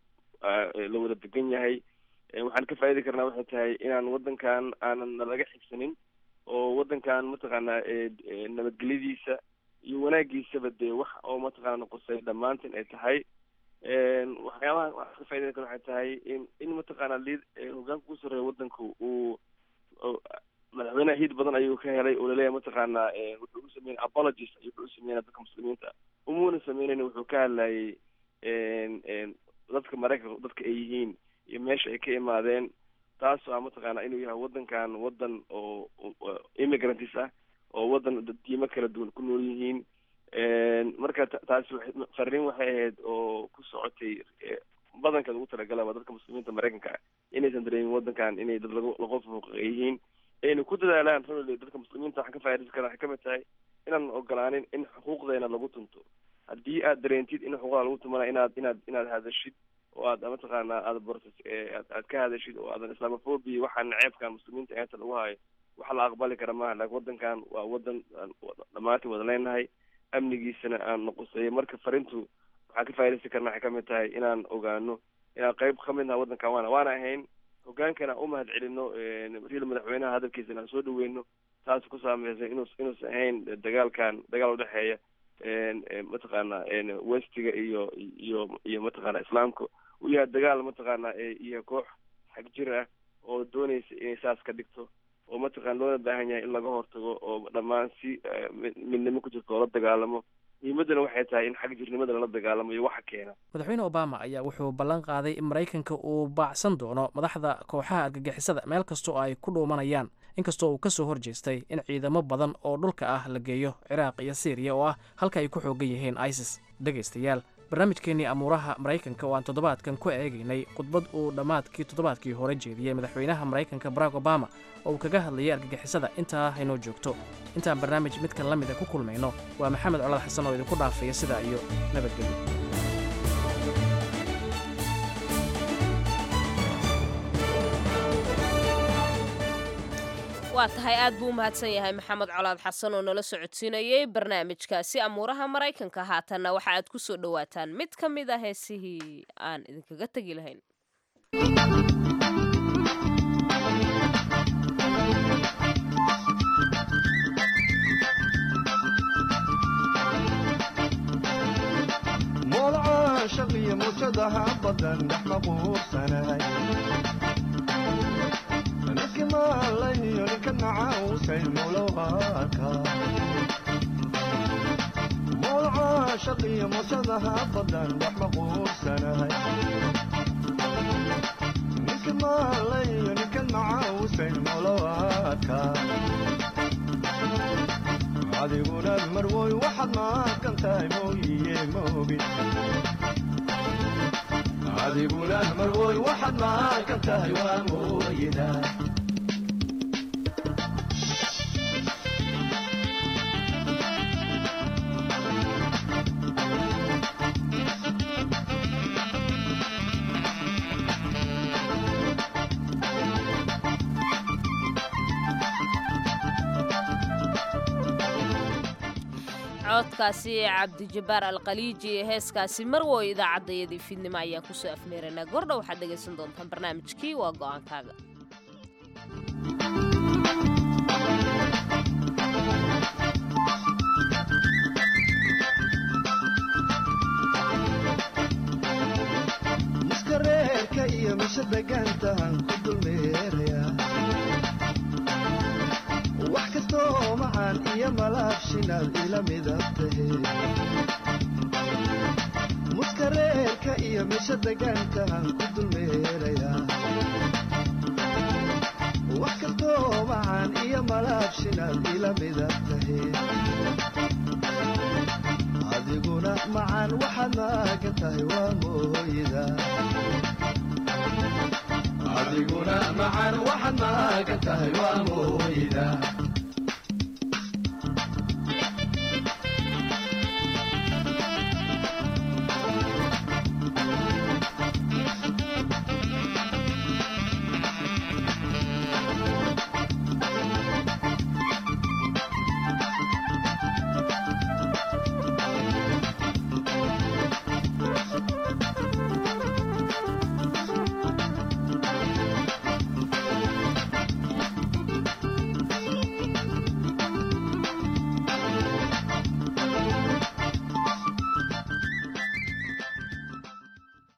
Speaker 22: la wada degan yahay waxaan ka faa'idi karnaa waxay tahay inaan waddankan aanan nalaga xigsanin oo waddankan mataqaana nabadgelyadiisa iyo wanaagiisaba dee wax oo mataqaana qusay dhammaantin ay tahay waxyaabaha waxaan ka faa'idayna kara waxay tahay in in mataqaana lid hogaanka ku sarreeya waddanka uu madaxweyneha hiid badan ayuu ka helay oo laleeyahay mataqaana wuxuu u sameynay apologies ayuu wuxuu u sameynaya dadka muslimiinta umuuna sameynayna wuxuu ka hadlayay dadka maraykanka dadka ay yihiin iyo meesha ay ka imaadeen taasoo ah mataqaana inuu yahay waddankan waddan oo immigrants ah oo waddan diimo kala duwan ku nool yihiin marka taasi fariin waxay ahayd oo ku socotay badankeed ugu talagalaba dadka muslimiinta maraykanka ah inaysan dareemin waddankan inay dad lagu laqof xuquuqa yihiin ayna ku dadaalaan runally dadka muslimiinta waxaan ka faa'idaysan karaa waxay kamid tahay inaan ogolaanin in xuquuqdeena lagu tunto haddii aad dareentid in xuquuqda lagu tumana inaad inaad inaad hadashid oo aad mataqaana aad borsa aad aad ka hadashid oo aadan islamophobia waxaan ceebkan muslimiinta eenta lagu hayo waxa la aqbali kara maaha laakiin waddankan waa waddan dhammaantiin wada leenahay amnigiisana aan noqoseeyo marka farintu waxaan ka faa'idaysan karna waxay kamid tahay inaan ogaano inaan qayb kamid naha waddankan waana waana ahayn hogaankana u mahad celino riil madaxweynaha hadalkiisa inaan soo dhaweyno taas ku saameysay inuu inuusan ahayn dagaalkan dagaal udhexeeya mataqaana westiga iyo iyo iyo mataqaana islaamka uu yahay dagaal mataqaana iyo koox xag jir ah oo doonaysa inay saas ka dhigto oo mataqana loona baahan yahay in laga hortago oo dhammaan si midnimo ku jirto oo la dagaalamo muhiimaddana waxay tahay in xag jirnimada lala dagaalamo iyo waxa keena
Speaker 16: madaxweyne obama ayaa wuxuu ballan qaaday in maraykanka uu baacsan doono madaxda kooxaha argagixisada meel kasta oo ay ku dhuumanayaan inkastoo uu ka soo horjeestay in ciidamo badan oo dhulka ah la geeyo ciraaq iyo syriya oo ah halka ay ku xoogan yihiin isis dhegaystayaal barnaamijkeennii amuuraha maraykanka oo aan toddobaadkan ku eegaynay khudbad uu dhammaadkii toddobaadkii hore jeediyey madaxweynaha maraykanka barack obama oo uu kaga hadlayay argagixisada intaa haynoo joogto intaan barnaamij midkan la mida ku kulmayno waa maxamed colad xasan oo idinku dhaafaya sidaa iyo nabadgelyo
Speaker 2: waa tahay aad buu u mahadsan yahay maxamed colaad xasan oo nala socodsiinayay barnaamijkaasi amuuraha maraykanka haatanna waxa aad ku soo dhowaataan mid ka mid a heesihii aan idinkaga tegi lahayn
Speaker 6: moolcaashaqiyo mujadaha badan dhex maquursanay ninkimaalayyo ninka nacausay mulowhaaka moolcaashaqiyo mujadaha badan dhex maquursanay ninkimaalayyo ninka nacausay mulowhaaka adiguna marwoy waxaad maaqan tahay mooyiye moogin adiguna marwoy waxaad maaqan tahay waa mooyida
Speaker 2: codkaasi cabdijabaar alkhaliiji ee heeskaasi marwoy idaacaddayadii fiidnimo ayaan kusoo afmeeraynaa gordha waxaad dhegaysan doontaan barnaamijkii waa go'aankaaga
Speaker 6: miska reerka iyo misha degaantahan ku dulmeeraya wax kastoo macaan iyo malaabshinaad ila midab tahe muska reerka iyo misha degaankahan ku dulmeeraya wax kastoo macaan iyo malaabshinaad ila midab tahe adiguna macaan waxaad maagan tahay waa mooyida adiguna macaan waxaad maagan tahay waa mooyida